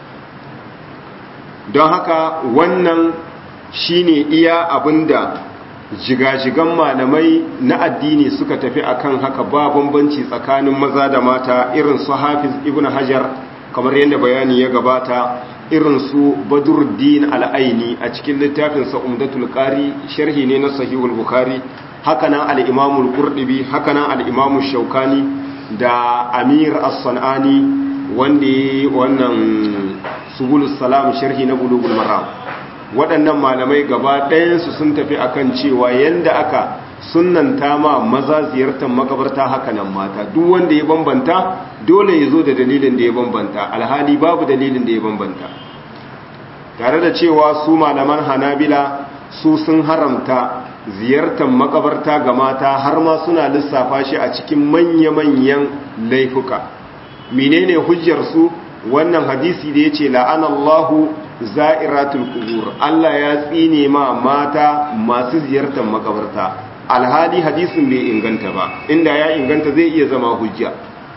don haka wannan shine iya abinda jigajigan malamai na addini suka tafi akan haka ba bambanci tsakanin maza da mata irin su hafiz ibn hajar kamar yadda bayani ya gabata irin su badruddin al'aini a cikin littafinsa umdatul qari sharhi ne na sahihul bukhari hakanan al-imamul qurtubi hakanan al-imamul shaukani da amir as-sanani wanda wannan subulus salam sharhi na bulugul maram waɗannan malamai gaba ɗayansu sun tafi akan cewa yanda aka sunanta ma maza ziyartar makabarta haka nan mata duk wanda ya bambanta dole ya zo da dalilin da ya bambanta alhali babu dalilin da ya bambanta tare da cewa su malaman hanabila su sun haramta ziyartar makabarta ga mata har ma suna lissafa shi a cikin manya-manyan laifuka menene hujjar su wannan hadisi da ya ce la'anallahu za'iratul kubur Allah ya tsine ma mata masu ziyartar makabarta alhali hadisin bai inganta ba inda ya inganta zai iya zama hujja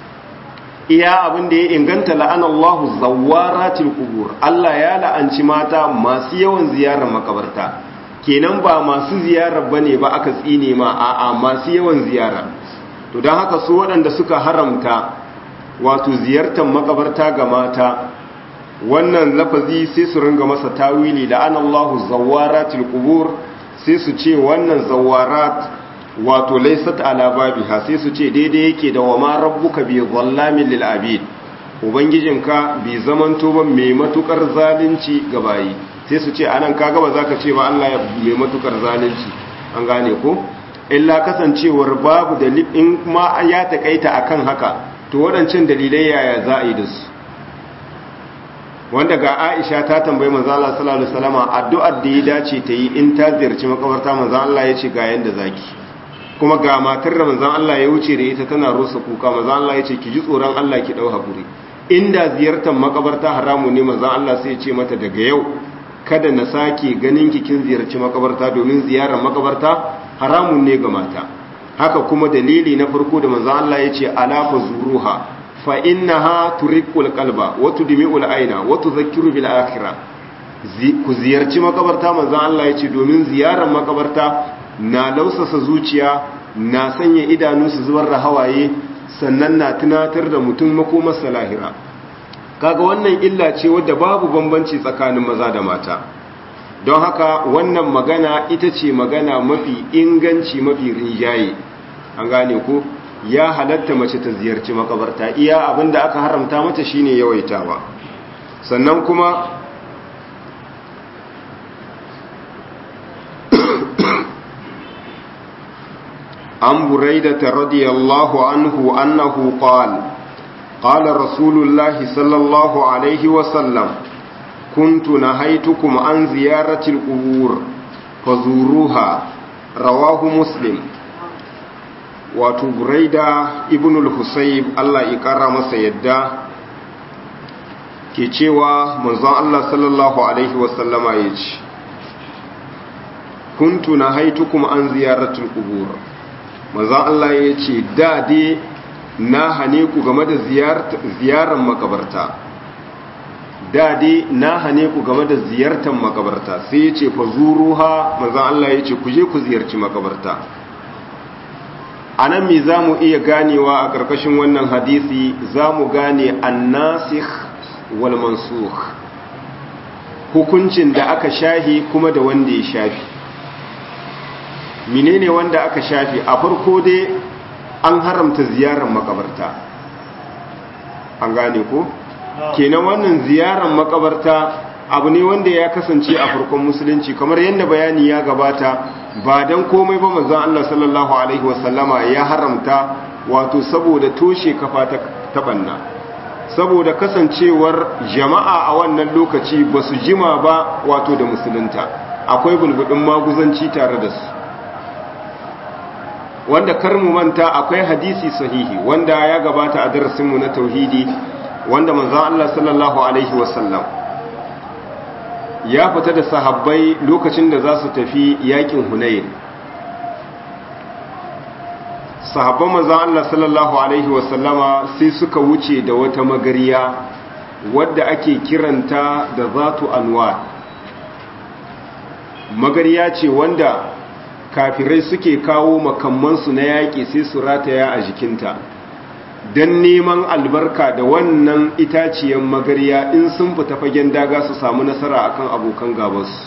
iya abin da ya inganta la'anallahu zawaratul kubur Allah ya la'anci mata masu yawan ziyarar makabarta kenan ba masu ziyarar bane ba aka tsine ma a'a masu yawan ziyara to don haka su waɗanda suka haramta wato ziyartar makabarta ga mata wannan lafazi sai su ringa masa tawili la'anallahu zawaratul qubur sai su ce wannan zawarat wato laysat ala babiha sai su ce daidai yake da wa ma rabbuka bi zallamin lil abid ubangijinka bi zamanto ba mai matukar zalunci ga bayi sai su ce anan kaga ba zaka ce ba Allah ya mai matukar zalunci an gane ko illa kasancewar babu dalil in ma ya takaita akan haka to waɗancan dalilai yaya za a yi da su wanda ga Aisha ta tambayi manzo Allah sallallahu alaihi wasallam addu'ar da ya dace ta yi in ta ziyarci makabarta manzo Allah ya ce ga yanda zaki kuma ga matar da manzo Allah ya wuce da ita tana rusa kuka manzo Allah ya ce ki ji tsoron Allah ki dau hakuri inda ziyartar makabarta haramu ne manzo Allah sai ya ce mata daga yau kada na sake ganin ki kin ziyarci makabarta domin ziyarar makabarta haramun ne ga mata haka kuma dalili na farko da manzo Allah ya ce ala fazuruha fa innaha turiqul qalba wa tudmi'ul aina wa tudhakkiru bil akhirah ku ziyarci makabarta manzo Allah ya ce domin ziyarar makabarta na lausasa zuciya na sanya idanu su zubar da hawaye sannan na tunatar da mutum makomarsa lahira kaga wannan illa ce wadda babu bambanci tsakanin maza da mata don haka wannan magana ita ce magana mafi inganci mafi rinjaye an gane ko ya halatta mace ta ziyarci makabarta iya abinda aka haramta mata shine yawaitawa sannan kuma عن بريدة رضي الله عنه أنه قال قال رسول الله صلى الله عليه وسلم كنت نهيتكم عن زيارة القبور فزوروها رواه مسلم wato buraida ibn al-husayb Allah ya kara masa yadda ke cewa manzon Allah sallallahu alaihi wasallama ya ce kuntu nahaitukum an ziyaratul qubur manzon Allah ya ce da dai na hane ku game da ziyarar makabarta da dai na hane ku game da ziyartar makabarta sai ya ce fa zuruha manzon Allah ya ce ku je ku ziyarci makabarta a nan mi za mu iya ganewa a ƙarƙashin wannan hadisi za mu gane annasikh wal mansukh hukuncin da aka shahi kuma da wanda ya shafi menene wanda aka shafi a farko dai an haramta ziyarar makabarta an gane ko kenan wannan ziyarar makabarta abu ne wanda ya kasance a farkon musulunci kamar yadda bayani ya gabata ba don komai ba manzon Allah sallallahu alaihi wasallama ya haramta wato saboda toshe kafa ta banna saboda kasancewar jama'a a wannan lokaci ba su jima ba wato da musulunta akwai bulbudin maguzanci tare da su wanda kar mu manta akwai hadisi sahihi wanda ya gabata a darasinmu na tauhidi wanda manzon Allah sallallahu alaihi wasallam ya fita da sahabbai lokacin da za su tafi yakin hunayin sahabban manzan Allah sallallahu Alaihi wasallama sai suka wuce da wata magariya wadda ake kiranta da zatu anwa magariya ce wanda kafirai suke kawo makammansu na yaƙi sai su rataya a jikinta don neman albarka da wannan itaciyar magariya in sun fita fagen daga su samu nasara akan abokan gabansu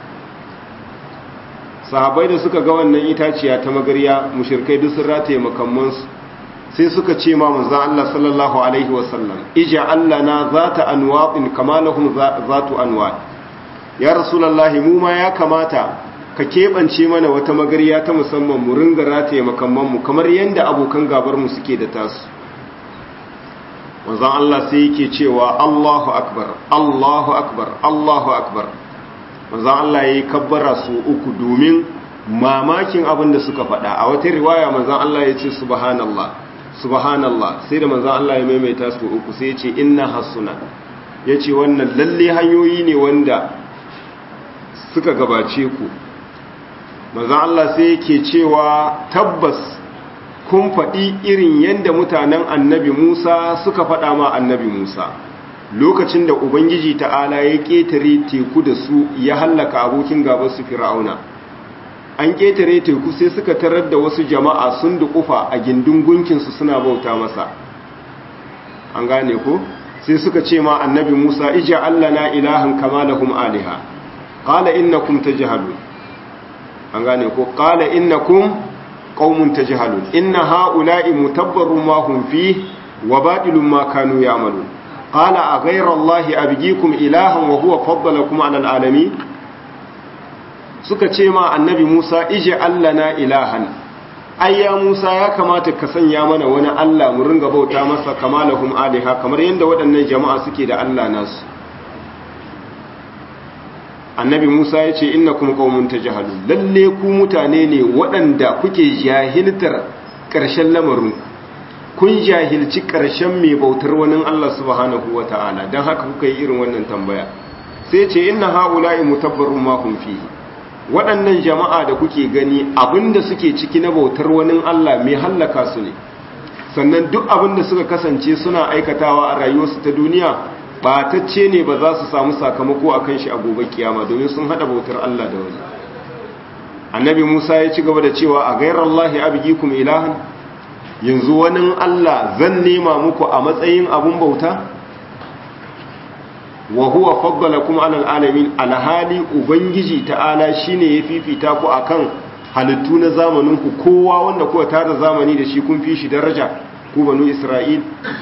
sahabai da suka ga wannan itaciya ta magariya mushirkai duk sun rataye makammansu sai suka ce ma manzan Allah sallallahu alaihi wasallam ija Allah na zata anwa'in kama lahum zatu anwa ya rasulullahi mu ma ya kamata ka keɓance mana wata magariya ta musamman mu ringa rataye makammanmu kamar yadda abokan gabarmu suke da tasu manzon Allah sai yake cewa Allahu akbar Allahu akbar Allahu akbar manzon Allah yayi kabbara su uku domin mamakin abin da suka faɗa a wata riwaya manzon Allah ya ce subhanallah subhanallah sai da manzon Allah ya maimaita su uku sai ya ce inna hasuna yace wannan lalle hanyoyi ne wanda suka gabace ku manzon Allah sai yake cewa tabbas kun faɗi irin yadda mutanen annabi Musa suka faɗa ma annabi Musa lokacin da Ubangiji ta'ala ya ƙetare teku da su ya hallaka abokin gaban su fir'auna an ƙetare teku sai suka tarar da wasu jama'a sun duƙufa a gindin gunkinsu suna bauta masa an gane ko sai suka ce ma annabi Musa ija Allah na ilahan kama lahum aliha qala innakum tajhalun an gane ko qala innakum qaumun tajhalun inna haula'i mutabbarun ma hum fi wa batilun ma kanu ya'malun qala a ghayra allahi abghikum ilahan wa huwa faddalakum 'ala al'alamin suka ce ma annabi Musa ije allana ilahan ayya Musa ya kamata ka sanya mana wani Allah mu ringa bauta masa kamalahum aliha kamar yadda waɗannan jama'a suke da Allah nasu annabi Musa ya ce innakum qaumun tajhalun lalle ku mutane ne waɗanda kuke jahiltar ƙarshen lamarin kun jahilci ƙarshen mai bautar wani Allah subhanahu wata'ala dan haka kuka yi irin wannan tambaya sai ce inna haula'i mutabbarun ma hum fihi waɗannan jama'a da kuke gani abinda suke ciki na bautar wani Allah mai hallaka su ne sannan duk abinda suka kasance suna aikatawa a rayuwarsu ta duniya batacce ne ba za su samu sakamako a kan shi a gobe kiyama domin sun hada bautar Allah da wani annabi Musa ya ci gaba da cewa a gairar Allah abigikum ilahan yanzu wani Allah zan nema muku a matsayin abun bauta wa huwa faddalakum alal alamin alhali ubangiji ta'ala shine ya fifita ku akan halittu na zamanin ku kowa wanda kuka tara zamani da shi kun fi shi daraja ku banu Isra'il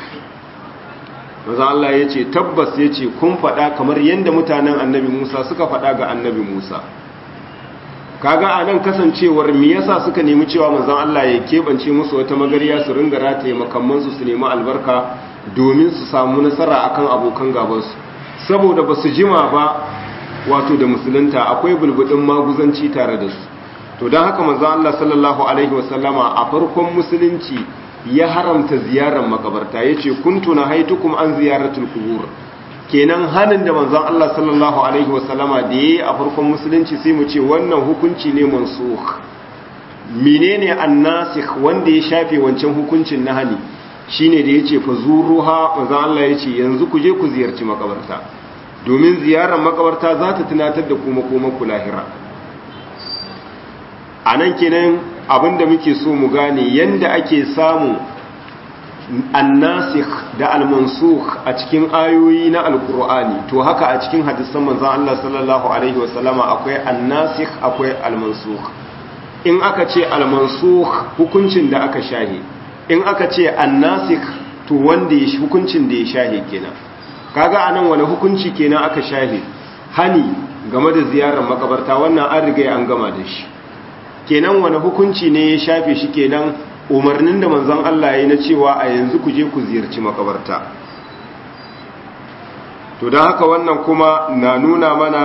maza Allah ya ce tabbas ya ce kun faɗa kamar yadda mutanen annabi Musa suka faɗa ga annabi Musa kaga a nan kasancewar me yasa suka nemi cewa manzon Allah ya keɓance musu wata magariya su ringa rataye makammansu su nemi albarka domin su samu nasara akan abokan gabansu saboda ba su jima ba wato da musulunta akwai bulbudin maguzanci tare da su to don haka manzo Allah sallallahu alaihi wasallama a farkon musulunci ya haramta ziyarar makabarta yace kuntu haitukum an ziyaratul qubur kenan hanin da manzon Allah sallallahu alaihi wasallama da yayi a farkon musulunci sai mu ce wannan hukunci ne mansukh menene annasikh wanda ya shafe wancan hukuncin na hani shine da yace fa zuruha manzon Allah yace yanzu ku je ku ziyarci makabarta domin ziyarar makabarta za ta tunatar da ku makoman ku lahira anan kenan abinda muke so mu gane yanda ake samu annasikh da almansukh a cikin ayoyi na alkur'ani to haka a cikin hadisan manzon Allah sallallahu alaihi wasallama akwai annasikh akwai almansukh in aka ce almansukh hukuncin da aka shahe in aka ce annasikh to wanda ya hukuncin da ya shahe kenan kaga anan wani hukunci kenan aka shahe hani game da ziyarar makabarta wannan an riga an gama da shi kenan wani hukunci ne ya shafe shi kenan umarnin da manzon Allah ya yi na cewa a yanzu ku je ku ziyarci makabarta to don haka wannan kuma na nuna mana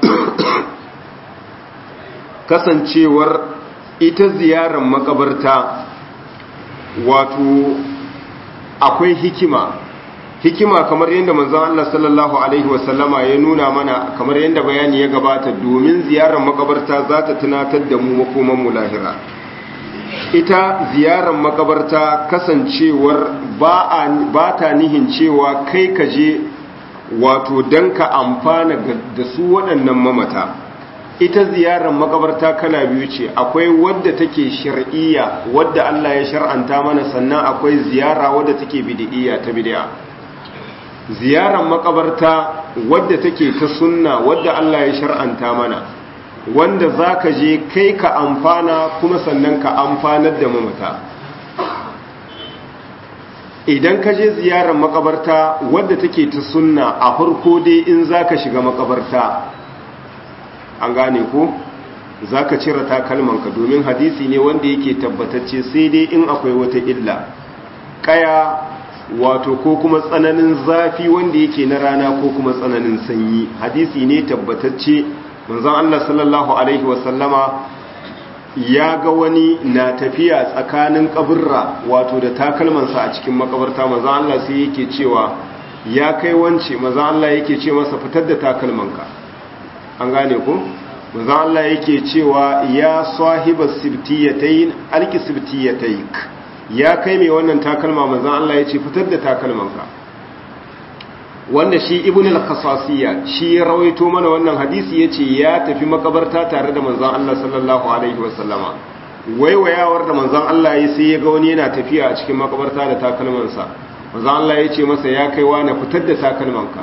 kasancewar ita ziyarar makabarta wato akwai hikima hikima kamar yadda manzon Allah sallallahu alaihi wasallama ya nuna mana kamar yadda bayani ya gabata domin ziyarar makabarta za ta tunatar da mu makoman mu lahira ita ziyarar makabarta kasancewar ba ta nihin cewa kai ka je wato don ka amfana da su waɗannan mamata ita ziyarar makabarta kala biyu ce akwai wadda take shar'iyya wadda Allah ya shar'anta mana sannan akwai ziyara wadda take bid'iyya ta bid'a ziyarar makabarta wadda take ta sunna wadda Allah ya shar'anta mana wanda za ka je kai ka amfana kuma sannan ka amfanar da mamata idan ka je ziyarar makabarta wadda take ta sunna a farko dai in za ka shiga makabarta an gane ko za ka cire takalmanka domin hadisi ne wanda yake tabbatacce sai dai in akwai wata illa kaya wato ko kuma tsananin zafi wanda yake na rana ko kuma tsananin sanyi hadisi ne tabbatacce manzon Allah sallallahu alaihi wasallama ya ga wani na tafiya tsakanin kaburra wato da takalmansa a cikin makabarta manzon Allah sai yake cewa ya kai wance manzon Allah yake ce masa fitar da takalmanka an gane ku manzon Allah yake cewa ya sahibas sibtiyatayn alki sibtiyatayk ya kai mai wannan takalma manzon Allah yace fitar da takalmanka wanda shi ibn al-khasasiyya shi ya rawaito mana wannan hadisi yace ya tafi makabarta tare da manzon Allah sallallahu alaihi wasallama waiwayawar da manzon Allah ya sai ya ga wani yana tafiya a cikin makabarta da takalmansa manzon Allah yace masa ya kai wa na fitar da takalmanka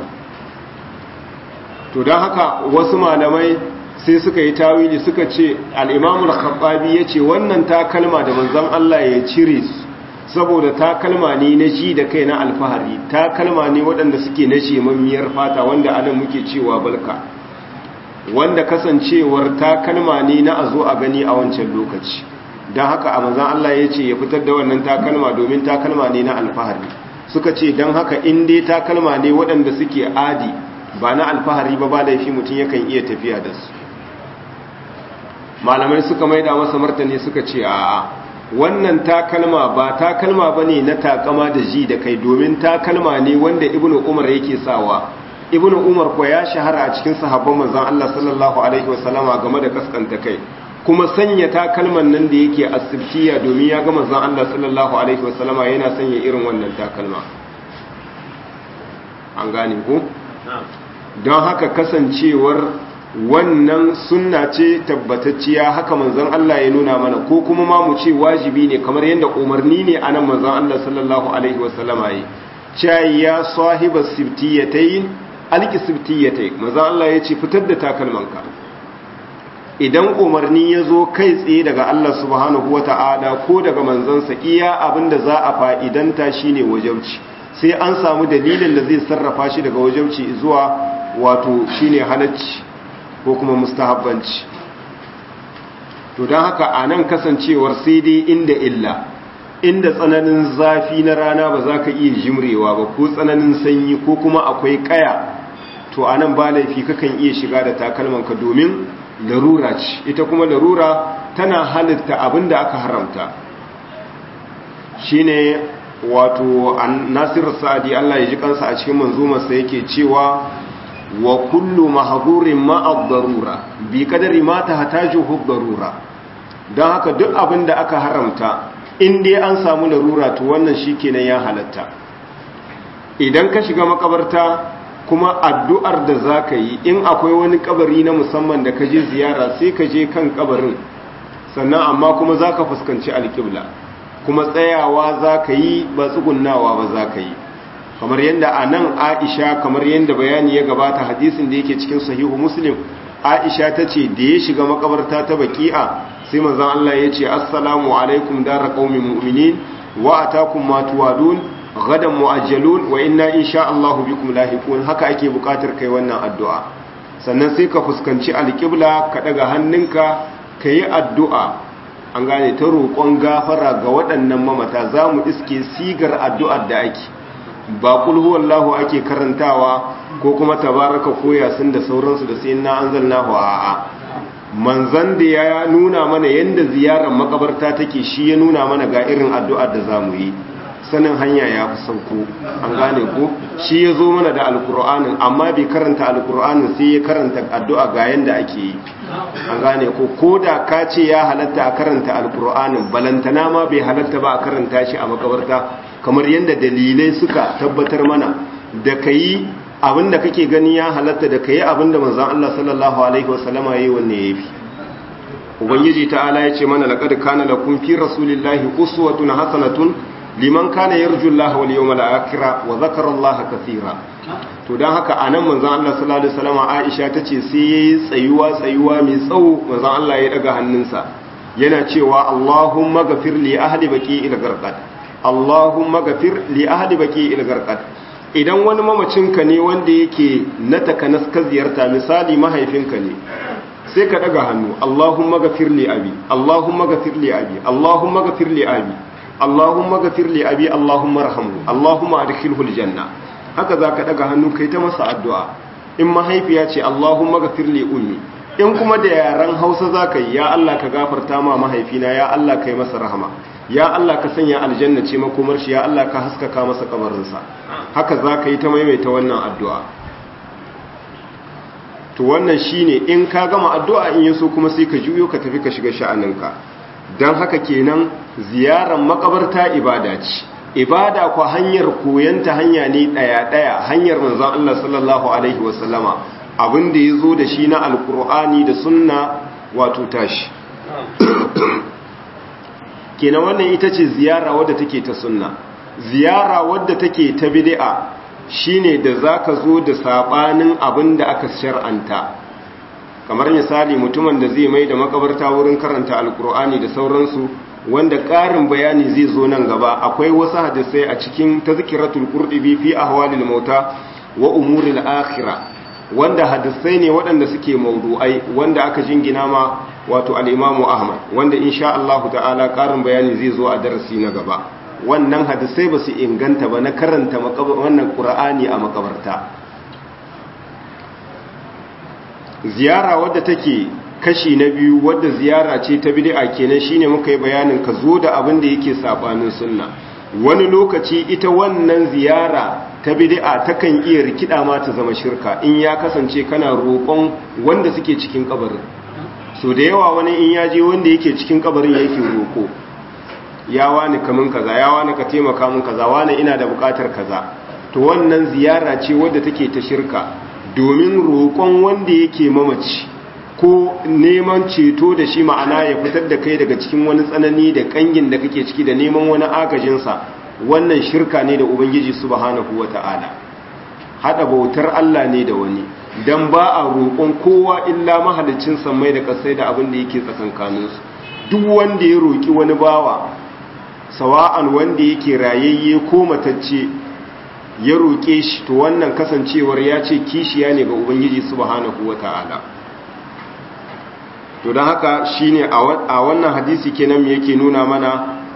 to dan haka wasu malamai sai suka yi tawili suka ce al-Imam al-Khattabi yace wannan takalma da manzon Allah ya cire su saboda takalma ne na ji da kai na alfahari takalma ne waɗanda suke na shemammiyar fata wanda anan muke cewa balka wanda kasancewar takalma ne na a zo a gani a wancan lokaci don haka a manzan Allah ya ce ya fitar da wannan takalma domin takalma ne na alfahari suka ce don haka in dai takalma ne waɗanda suke adi ba na alfahari ba ba laifi mutum yakan iya tafiya da su malamai suka maida masa martani suka ce a'a wannan takalma ba takalma ba ne na takama da ji da kai domin takalma ne wanda ibnu umar yake sawa ibnu umar ko ya shahara a cikin sahabban manzon Allah sallallahu alaihi wasallama game da kaskanta kai kuma sanya takalman nan da yake asibtiya domin ya ga manzon Allah sallallahu alaihi wasallama yana sanya irin wannan takalma an gane ko don haka kasancewar wannan sunna ce tabbatacciya haka manzon Allah ya nuna mana ko kuma ma mu ce wajibi ne kamar yadda umarni ne anan manzon Allah sallallahu alaihi wasallama yi cewa ya sahiba sibtiyatayn alki sibtiyatay manzon Allah ya ce fitar da takalmanka idan umarni ya zo kai tsaye daga Allah subhanahu wata'ala ko daga manzansa iya abinda za a fa'idanta shine wajauci sai an samu dalilin da zai sarrafa shi daga wajauci zuwa wato shine halacci ko kuma mustahabbanci to don haka a nan kasancewar sai dai inda illa inda tsananin zafi na rana ba za ka iya jimrewa ba ko tsananin sanyi ko kuma akwai kaya to a nan ba laifi kakan iya shiga da takalmanka domin larura ce ita kuma larura tana halitta abin da aka haramta shine wato nasir sa'adi Allah ya ji kansa a cikin manzumarsa yake cewa wa kullu mahdurin ma'a darura bi kadari ma tahtajuhu darura dan haka duk abin da aka haramta in dai an samu larura to wannan shikenan ya halatta idan ka shiga makabarta kuma addu'ar da zaka yi in akwai wani kabari na musamman da ka je ziyara sai ka je kan kabarin sannan amma kuma zaka fuskanci alƙibla kuma tsayawa za ka yi ba tsugunnawa ba za ka yi kamar yadda a nan aisha kamar yadda bayani ya gabata hadisin da yake cikin sahihu muslim aisha ta ce da ya shiga makabarta ta baki'a sai manzan Allah ya ce assalamu alaikum dara qaumin mu'minin wa atakum ma tuwadun gadan mu'ajjalun wa inna insha Allah bikum lahiqun haka ake bukatar kai wannan addu'a sannan sai ka fuskanci alqibla ka daga hannunka kayi addu'a an gane ta roƙon gafara ga waɗannan mamata za mu iske sigar addu'ar da ake ba kulhuwallahu ake karantawa ko kuma tabaraka koya sun da sauransu da sai na an zalna a'a manzan da ya nuna mana yadda ziyarar makabarta take shi ya nuna mana ga irin addu'ar da za mu yi sanin hanya ya fi sauko an gane ko shi ya zo mana da alkur'anin amma bai karanta alkur'anin sai ya karanta addu'a ga yadda ake yi an gane ko ko da ka ce ya halatta a karanta alkur'anin balantana ma bai halatta ba a karanta shi a makabarta kamar yadda dalilai suka tabbatar mana da ka yi abinda kake gani ya halatta da ka yi abinda manzan Allah sallallahu alaihi wasallama ya yi wanne ya fi ubangiji ta'ala ya ce mana laqad kana lakum fi rasulillahi uswatun hasanatun liman kana yarju Allah wal yawmal akhir wa dhakara Allah kaseera to dan haka anan manzon Allah sallallahu alaihi wasallam Aisha tace sai yayi tsayuwa tsayuwa mai tsawo manzon Allah ya daga hannunsa yana cewa Allahumma ghafir li ahli baqi ila garqad Allahumma ghafir li ahli baqi ila garqad idan wani mamacinka ne wanda yake na takanas ka ziyarta misali mahaifinka ne sai ka daga hannu Allahumma ghafir li abi Allahumma ghafir li abi Allahumma ghafir li abi Allahumma ghafir li abi Allahumma arhamhu Allahumma adkhilhu aljanna haka zaka daga hannu kai ta masa addu'a in mahaifiya ce Allahumma ghafir li ummi in kuma da yaran Hausa zaka yi ya Allah ka gafarta ma mahaifina ya Allah kai masa rahama ya Allah ka sanya aljanna ce makomar shi ya Allah ka haskaka masa kabarinsa haka zaka yi ta maimaita wannan addu'a to wannan shine in ka gama addu'a in yaso kuma sai ka juyo ka tafi ka shiga sha'aninka don haka kenan ziyarar makabarta ibada ce ibada kwa hanyar koyanta hanya ne ɗaya-ɗaya hanyar manzan Allah sallallahu Alaihi wasallama abinda ya zo da shi na alkur'ani da sunna wato tashi kenan wannan ita ce ziyara wadda take ta sunna ziyara wadda take ta bid'a shine da zaka zo da sabanin abinda aka shar'anta kamar misali mutumin da zai mai da makabarta wurin karanta alkur'ani da sauransu wanda ƙarin bayani zai zo nan gaba akwai wasu hadisai a cikin tazkiratul qurtubi fi ahwalil mauta wa umuril akhirah wanda hadisai ne waɗanda suke maudu'ai wanda aka jingina ma wato al-Imam Ahmad wanda insha Allah ta'ala ƙarin bayani zai zo a darasi na gaba wannan hadisai ba su inganta ba na karanta wannan Qur'ani a makabarta ziyara wadda take kashi na biyu wadda ziyara ce ta bid'a kenan shine muka yi bayanin ka zo da abin da yake sabanin sunna wani lokaci ita wannan ziyara ta bid'a takan iya rikida ma ta zama shirka in ya kasance kana roƙon wanda suke cikin kabarin so da yawa wani in ya je wanda yake cikin kabarin yake roƙo ya wani kamun kaza ya wani ka taimaka mun kaza wani ina da buƙatar kaza to wannan ziyara ce wadda take ta shirka domin roƙon wanda yake mamaci ko neman ceto da shi ma'ana ya fitar da kai daga cikin wani tsanani da kangin da kake ciki da neman wani agajinsa wannan shirka ne da ubangiji subhanahu wata'ala hada bautar Allah ne da wani dan ba a roƙon kowa illa mahalicin sammai da kasai da abin da yake tsakankaninsu duk wanda ya roƙi wani bawa sawa'an wanda yake rayayye ko matacce ya roƙe shi to wannan kasancewar ya ce kishiya ne ga ubangiji subhanahu wata'ala to don haka shine a wannan hadisi kenan yake nuna mana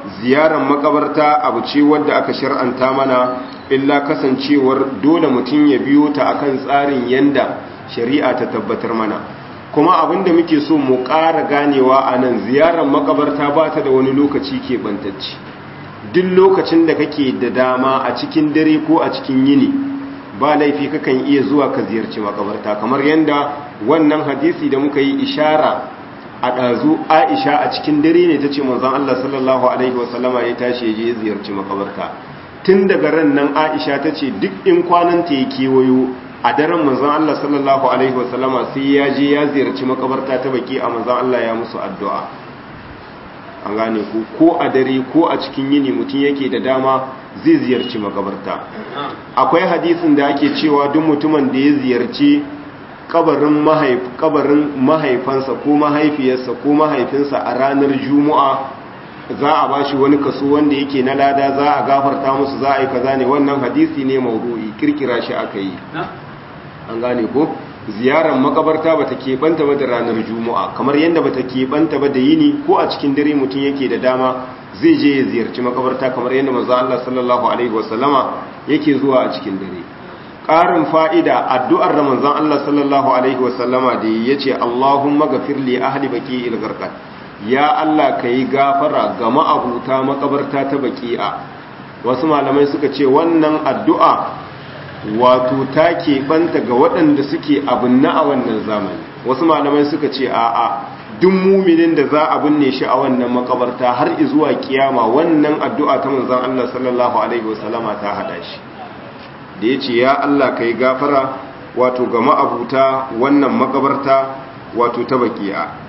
ziyarar makabarta abu ce wadda aka shar'anta mana illa kasancewar dole mutum ya biyo ta akan tsarin yanda shari'a ta tabbatar mana kuma abinda muke so mu ƙara ganewa a nan ziyarar makabarta ba ta da wani lokaci keɓantacce duk lokacin da kake da dama a cikin dare ko a cikin yini ba laifi kakan iya zuwa ka ziyarci makabarta kamar yanda wannan hadisi da muka yi ishara a ɗazu aisha a cikin dare ne ta ce manzon Allah sallallahu alaihi wasallama ya tashi ya je ziyarci makabarta tun daga ran nan aisha ta ce duk in kwananta ya kewayo a daren manzon Allah sallallahu alaihi wasallama sai ya je ya ziyarci makabarta ta baki a manzon Allah ya musu addu'a an gane ku ko a dare ko a cikin yini mutum yake da dama zai ziyarci makabarta akwai hadisin da ake cewa duk mutumin da ya ziyarci kabarin mahaif kabarin mahaifansa ko mahaifiyarsa ko mahaifinsa a ranar juma'a za a bashi wani kaso wanda yake na lada za a gafarta musu za a yi kaza ne wannan hadisi ne maudu'i kirkira shi aka yi an gane ko ziyarar makabarta bata keɓanta ba da ranar juma'a kamar yadda bata keɓanta ba da yini ko a cikin dare mutum yake da dama zai je ya ziyarci makabarta kamar yadda manzo Allah sallallahu alaihi wasallama yake zuwa a cikin dare ƙarin fa'ida addu'ar da manzon Allah sallallahu alaihi wasallama da yace Allahumma ghafir li ahli baqi'il gharqad ya Allah kai gafara ga ma'abuta makabarta ta baqi'a wasu malamai suka ce wannan addu'a wato ta keɓanta ga waɗanda suke abinna a wannan zamani wasu malamai suka ce a'a duk muminin da za a binne shi a wannan makabarta har zuwa kiyama wannan addu'a ta manzon Allah sallallahu alaihi wasallama ta hada shi da yace ya Allah kai gafara wato ga ma'abuta wannan makabarta wato ta bakiya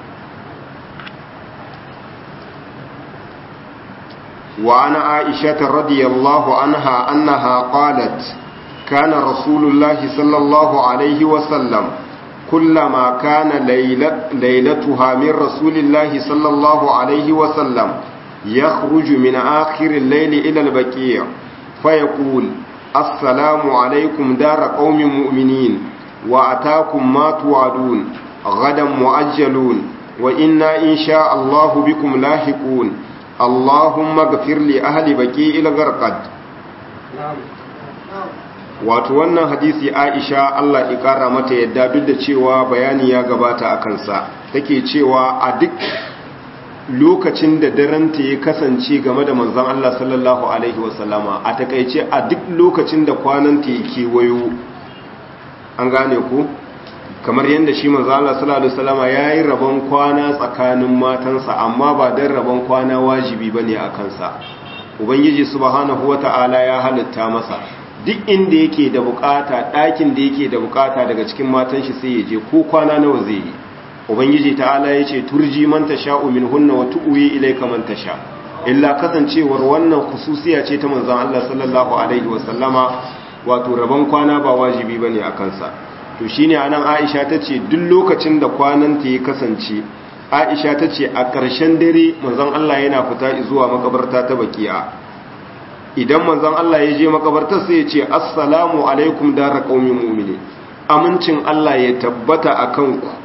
wa ana aisha radiyallahu anha annaha qalat كان رسول الله صلى الله عليه وسلم كلما كان ليلة ليلتها من رسول الله صلى الله عليه وسلم يخرج من آخر الليل إلى البكيع فيقول السلام عليكم دار قوم مؤمنين وأتاكم ما توعدون غدا مؤجلون وإنا إن شاء الله بكم لاحقون اللهم اغفر لأهل بكيع الغرقد wato wannan hadisi aisha Allah ikara mata yadda duk da cewa bayani ya gabata a kansa take cewa a duk lokacin da daranta ya kasance game da manzon Allah sallallahu alaihi wasallama a takaice a duk lokacin da kwananta ya kewayo an gane ku kamar yadda shi manzon Allah sallallahu alaihi wasallama yayi rabon kwana tsakanin matansa amma ba dan rabon kwana wajibi bane a kansa ubangiji subhanahu wata'ala ya halitta masa duk inda yake da bukata ɗakin da yake da bukata daga cikin matan shi sai ya je ko kwana nawa zai yi ubangiji ta'ala ya ce turji man tasha'u min hunna wa tu'wi ilayka man tasha illa kasancewar wannan khususiya ce ta manzon Allah sallallahu alaihi wa sallama wato rabon kwana ba wajibi bane a kansa to shine anan Aisha tace duk lokacin da kwanan ta ya kasance Aisha tace a ƙarshen dare manzon Allah yana fita zuwa makabarta ta Baqiya idan manzon Allah ya je makabartar sai ya ce assalamu alaikum dara qaumin mu'mini amincin Allah ya tabbata akan ku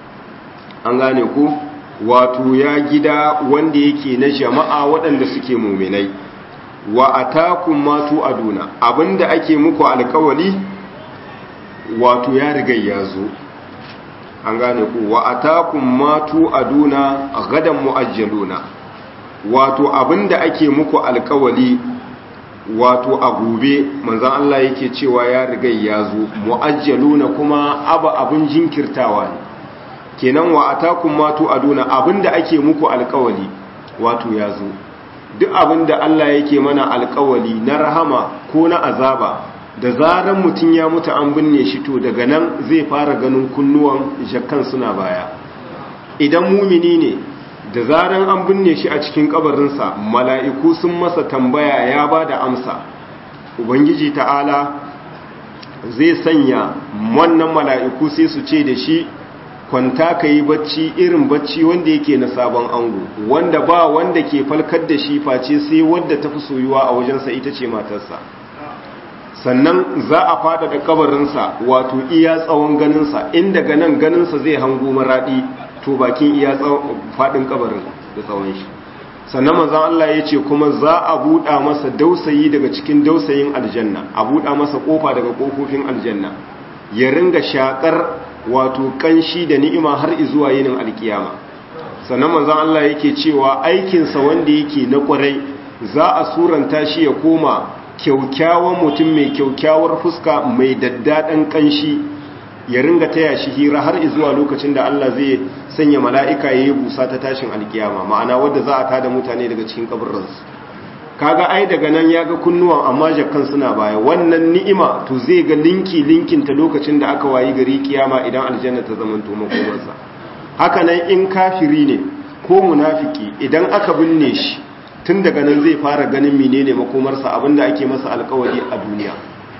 an gane ku wato ya gida wanda yake na jama'a waɗanda suke mu'minai wa atakum matu aduna abinda ake muku alkawali wato ya riga ya zo an gane ku wa atakum matu aduna gadan muajjaluna wato abinda ake muku alkawali wato a gobe manzan Allah yake cewa ya riga ya zo mu'ajjaluna kuma abu abin jinkirtawa ne kenan wa atakum matu aduna abinda ake muku alkawali wato ya zo duk abinda Allah yake mana alkawali na rahama ko na azaba da zaran mutum ya mutu an binne shi to daga nan zai fara ganin kunnuwan jakkan suna baya idan mumini ne da zaran an binne shi a cikin kabarinsa mala'iku sun masa tambaya ya ba da amsa ubangiji ta'ala zai sanya wannan mala'iku sai su ce da shi kwanta ka yi bacci irin bacci wanda yake na sabon ango wanda ba wanda ke falkar da shi face sai wadda ta fi soyuwa a wajensa ita ce matarsa sannan za a fada da kabarinsa wato iya tsawon ganinsa inda ganin ganinsa zai hango maraɗi to bakin iya faɗin kabarin da tsawon shi sannan manzon Allah ya ce kuma za a buɗa masa dausayi daga cikin dausayin aljanna a buɗa masa ƙofa daga ƙofofin aljanna ya ringa shakar wato kanshi da ni'ima har zuwa yinin alkiyama sannan manzon Allah yake cewa aikinsa wanda yake na kwarai za a suranta shi ya koma kyaukyawan mutum mai kyaukyawar fuska mai daddaɗan kanshi ya ringa taya shi hira har zuwa lokacin da Allah zai sanya mala'ika ya yi busa ta tashin alkiyama ma'ana wadda za a tada mutane daga cikin kabarinsu kaga ai daga nan ya ga kunnuwan amma jakkan suna baya wannan ni'ima to zai ga linki linkin ta lokacin da aka wayi gari kiyama idan aljanna ta zamanto makomarsa haka nan in kafiri ne ko munafiki idan aka binne shi tun daga nan zai fara ganin menene makomarsa abinda ake masa alkawari a duniya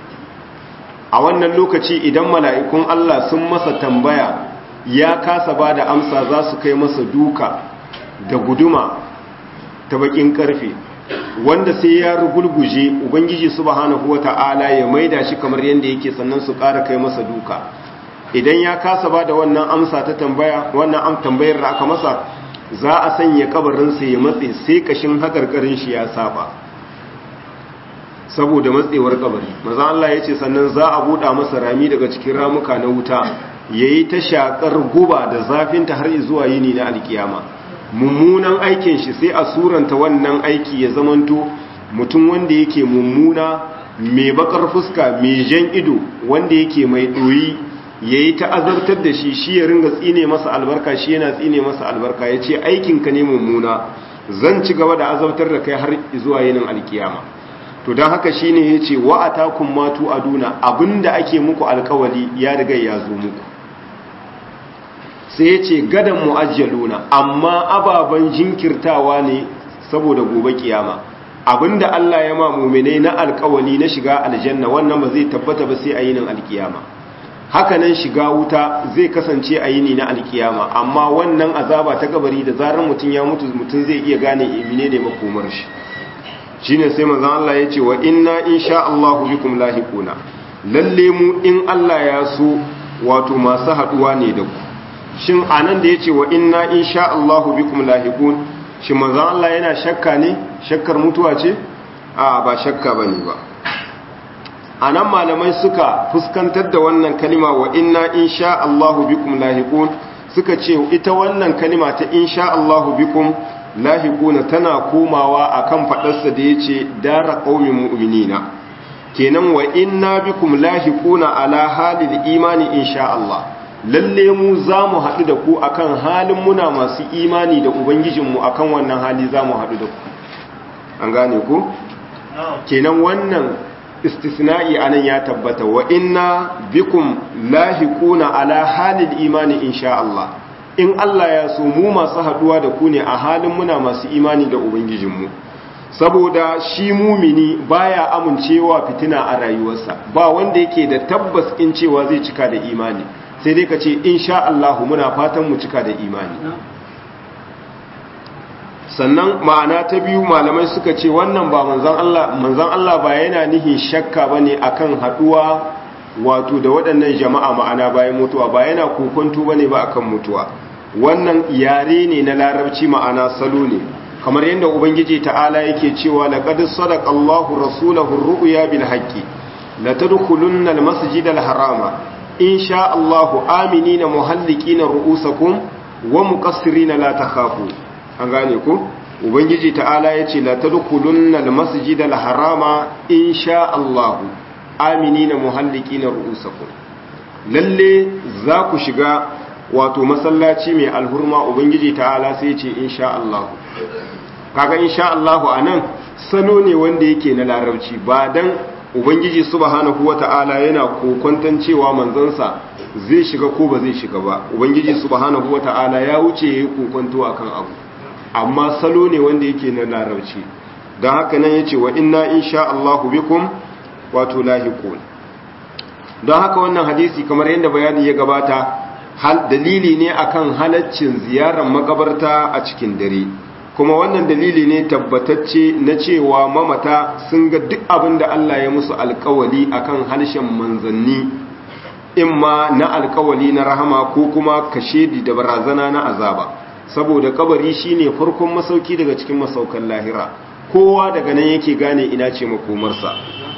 a wannan lokaci idan mala'ikun Allah sun masa tambaya ya kasa ba da amsa za su kai masa duka da guduma ta bakin karfe wanda sai ya rugulguje ubangiji subhanahu wata'ala ya maida shi kamar yadda yake sannan su ƙara kai masa duka idan ya kasa ba da wannan amsa ta tambaya wannan am tambayar da aka masa za a sanya kabarinsa ya matse sai kashin hakarkarin shi ya saba saboda matsewar kabari maza Allah ya ce sannan za a buɗa masa rami daga cikin ramuka na wuta yayi ta shakar guba da zafinta har zuwa yini na alkiyama mummunan aikin shi sai a suranta wannan aiki ya zamanto mutum wanda yake mummuna mai bakar fuska mai jan ido wanda yake mai ɗoyi ya yi ta'azartar da shi shi ya ringa tsine masa albarka shi yana tsine masa albarka ya ce aikinka ne mummuna zan ci gaba da azabtar da kai har zuwa yinin alkiyama to don haka shi ne ya ce wa'ata kun matu aduna abinda ake muku alkawali ya riga ya zo muku sai ya ce gadon mu'ajjaluna amma ababen jinkirtawa ne saboda gobe kiyama abinda Allah ya ma muminai na alkawali na shiga aljanna wannan ba zai tabbata ba sai a yinin alkiyama hakanan shiga wuta zai kasance a yini na alkiyama amma wannan azaba ta kabari da zarar mutum ya mutu mutum zai iya gane imine ne makomar shi shine sai manzon Allah ya ce wa inna insha Allahu bikum lahiquna lalle mu in Allah ya so wato masu haduwa ne da ku shin anan da yace wa inna insha Allahu bikum lahiqun shin manzon Allah yana shakka ne shakkar mutuwa ce a ba shakka bane ba anan malamai suka fuskantar da wannan kalima wa inna insha Allahu bikum lahiqun suka ce ita wannan kalima ta insha Allahu bikum lahiquna tana komawa akan fadarsa da yace dara qaumin mu'minina kenan wa inna bikum lahiquna ala halil imani insha Allah lalle mu zamu haɗu da ku akan halin muna masu imani da ubangijinmu akan wannan hali zamu haɗu da ku an gane ku kenan wannan istisna'i anan ya tabbata wa inna bikum lahiquna ala halil imani insha Allah in Allah ya so mu masu haduwa da ku ne a halin muna masu imani da ubangijinmu saboda shi mumini baya amincewa fitina a rayuwarsa ba wanda yake da tabbas in cewa zai cika da imani sai dai ka ce insha Allah muna fatan mu cika da imani sannan ma'ana ta biyu malamai suka ce wannan ba manzan Allah manzan Allah ba yana nihin shakka bane akan haduwa wato da waɗannan jama'a ma'ana bayan mutuwa ba yana kokonto bane ba akan mutuwa wannan yare ne na larabci ma'ana salo ne kamar yadda ubangiji ta'ala yake cewa laqad sadaqa Allahu rasulahu ar-ru'ya bil haqqi la tadkhulunna al-masjid al-harama insha Allahu aminina muhallikina ru'usakum wa muqassirina la takhafu an gane ku ubangiji ta'ala ya ce la tadkhulunna almasjid alharama insha Allah aminina muhallikina ru'usakum lalle za ku shiga wato masallaci mai alhurma ubangiji ta'ala sai ce insha Allah kaga insha Allah anan salo ne wanda yake na larabci ba dan ubangiji subhanahu wata'ala yana kokontan cewa manzansa zai shiga ko ba zai shiga ba ubangiji subhanahu wata'ala ya wuce yayi kokonto akan abu amma salo ne wanda yake na larabci don haka nan ya ce wa inna insha Allahu bikum wato lahiqun don haka wannan hadisi kamar yadda bayani ya gabata hal dalili ne akan halaccin ziyarar makabarta a cikin dare kuma wannan dalili ne tabbatacce na cewa mamata sun ga duk abin da Allah ya musu alkawali akan harshen manzanni imma na alkawali na rahama ko kuma kashedi da barazana na azaba saboda kabari shine farkon masauki daga cikin masaukan lahira kowa daga nan yake gane ina ce makomarsa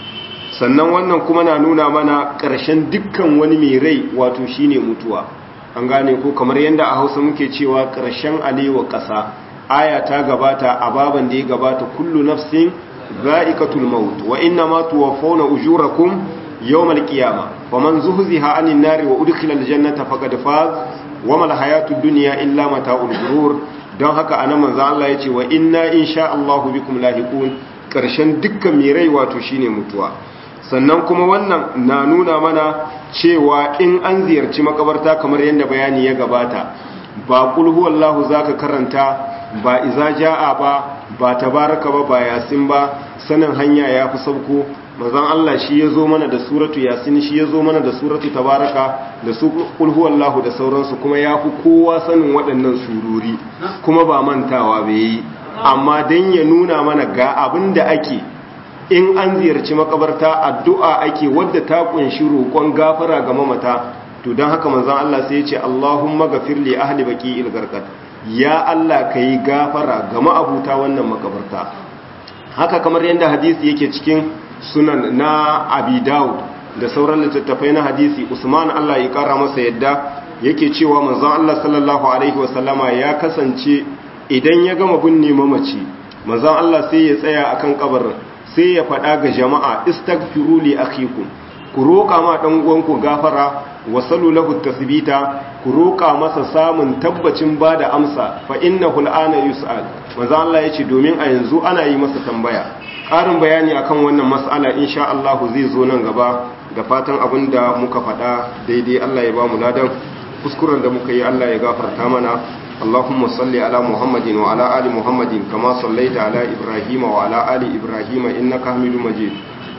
sannan wannan kuma na nuna mana ƙarshen dukkan wani mai rai wato shine mutuwa an gane ko kamar yadda a hausa muke cewa ƙarshen alewa ƙasa aya ta gabata a baban da ya gabata kullu nafsin za'iqatul maut wa inna ma tuwaffawna ujurakum yawmal qiyamah faman zuhziha 'anil nari wa udkhila aljannata faqad faz wa mal hayatud dunya illa mata'ul ghurur don haka anan manzo Allah yace wa inna insha Allahu bikum lahiqun ƙarshen dukkan mai rai wato shine mutuwa sannan kuma wannan na nuna mana cewa in an ziyarci makabarta kamar yadda bayani ya gabata ba kulhu wallahu zaka karanta ba iza jaa ba ba tabaraka ba ba yasin ba sanin hanya yafi sauko manzon Allah shi yazo mana da suratu yasin shi yazo mana da suratu tabaraka da su kulhu wallahu da sauransu kuma yafi kowa sanin waɗannan sururi kuma ba mantawa bai amma dan ya nuna mana ga abin da ake in an ziyarci makabarta addu'a ake wadda ta kunshi roƙon gafara ga mamata to don haka manzon Allah sai ya ce Allahumma ghafir li ahli baqi'il garqad ya Allah kai gafara ga ma'abuta wannan makabarta haka kamar yadda hadisi yake cikin sunan na Abi Dawud da sauran littattafai na hadisi Usman Allah ya kara masa yadda yake cewa manzon Allah sallallahu alaihi wasallama ya kasance idan ya gama binne mamaci manzon Allah sai ya tsaya akan kabarin sai ya faɗa ga jama'a istaghfiru li akhikum ku roƙa ma dan uwanku gafara wa salu lahu tasbita ku roƙa masa samun tabbacin bada amsa fa innahu al'ana yus'al manzo Allah yace domin a yanzu ana yi masa tambaya ƙarin bayani akan wannan mas'ala insha Allah zai zo nan gaba da fatan abinda muka faɗa daidai Allah ya ba mu ladan kuskuren da muka yi Allah ya gafarta mana اللهم صل على محمد وعلى آل محمد كما صليت على إبراهيم وعلى آل إبراهيم إنك حميد مجيد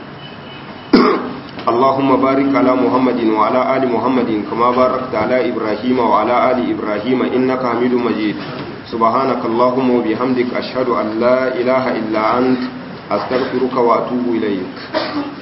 اللهم بارك على محمد وعلى آل محمد كما باركت على إبراهيم وعلى آل إبراهيم إنك حميد مجيد سبحانك اللهم وبحمدك أشهد أن لا إله إلا أنت أستغفرك وأتوب إليك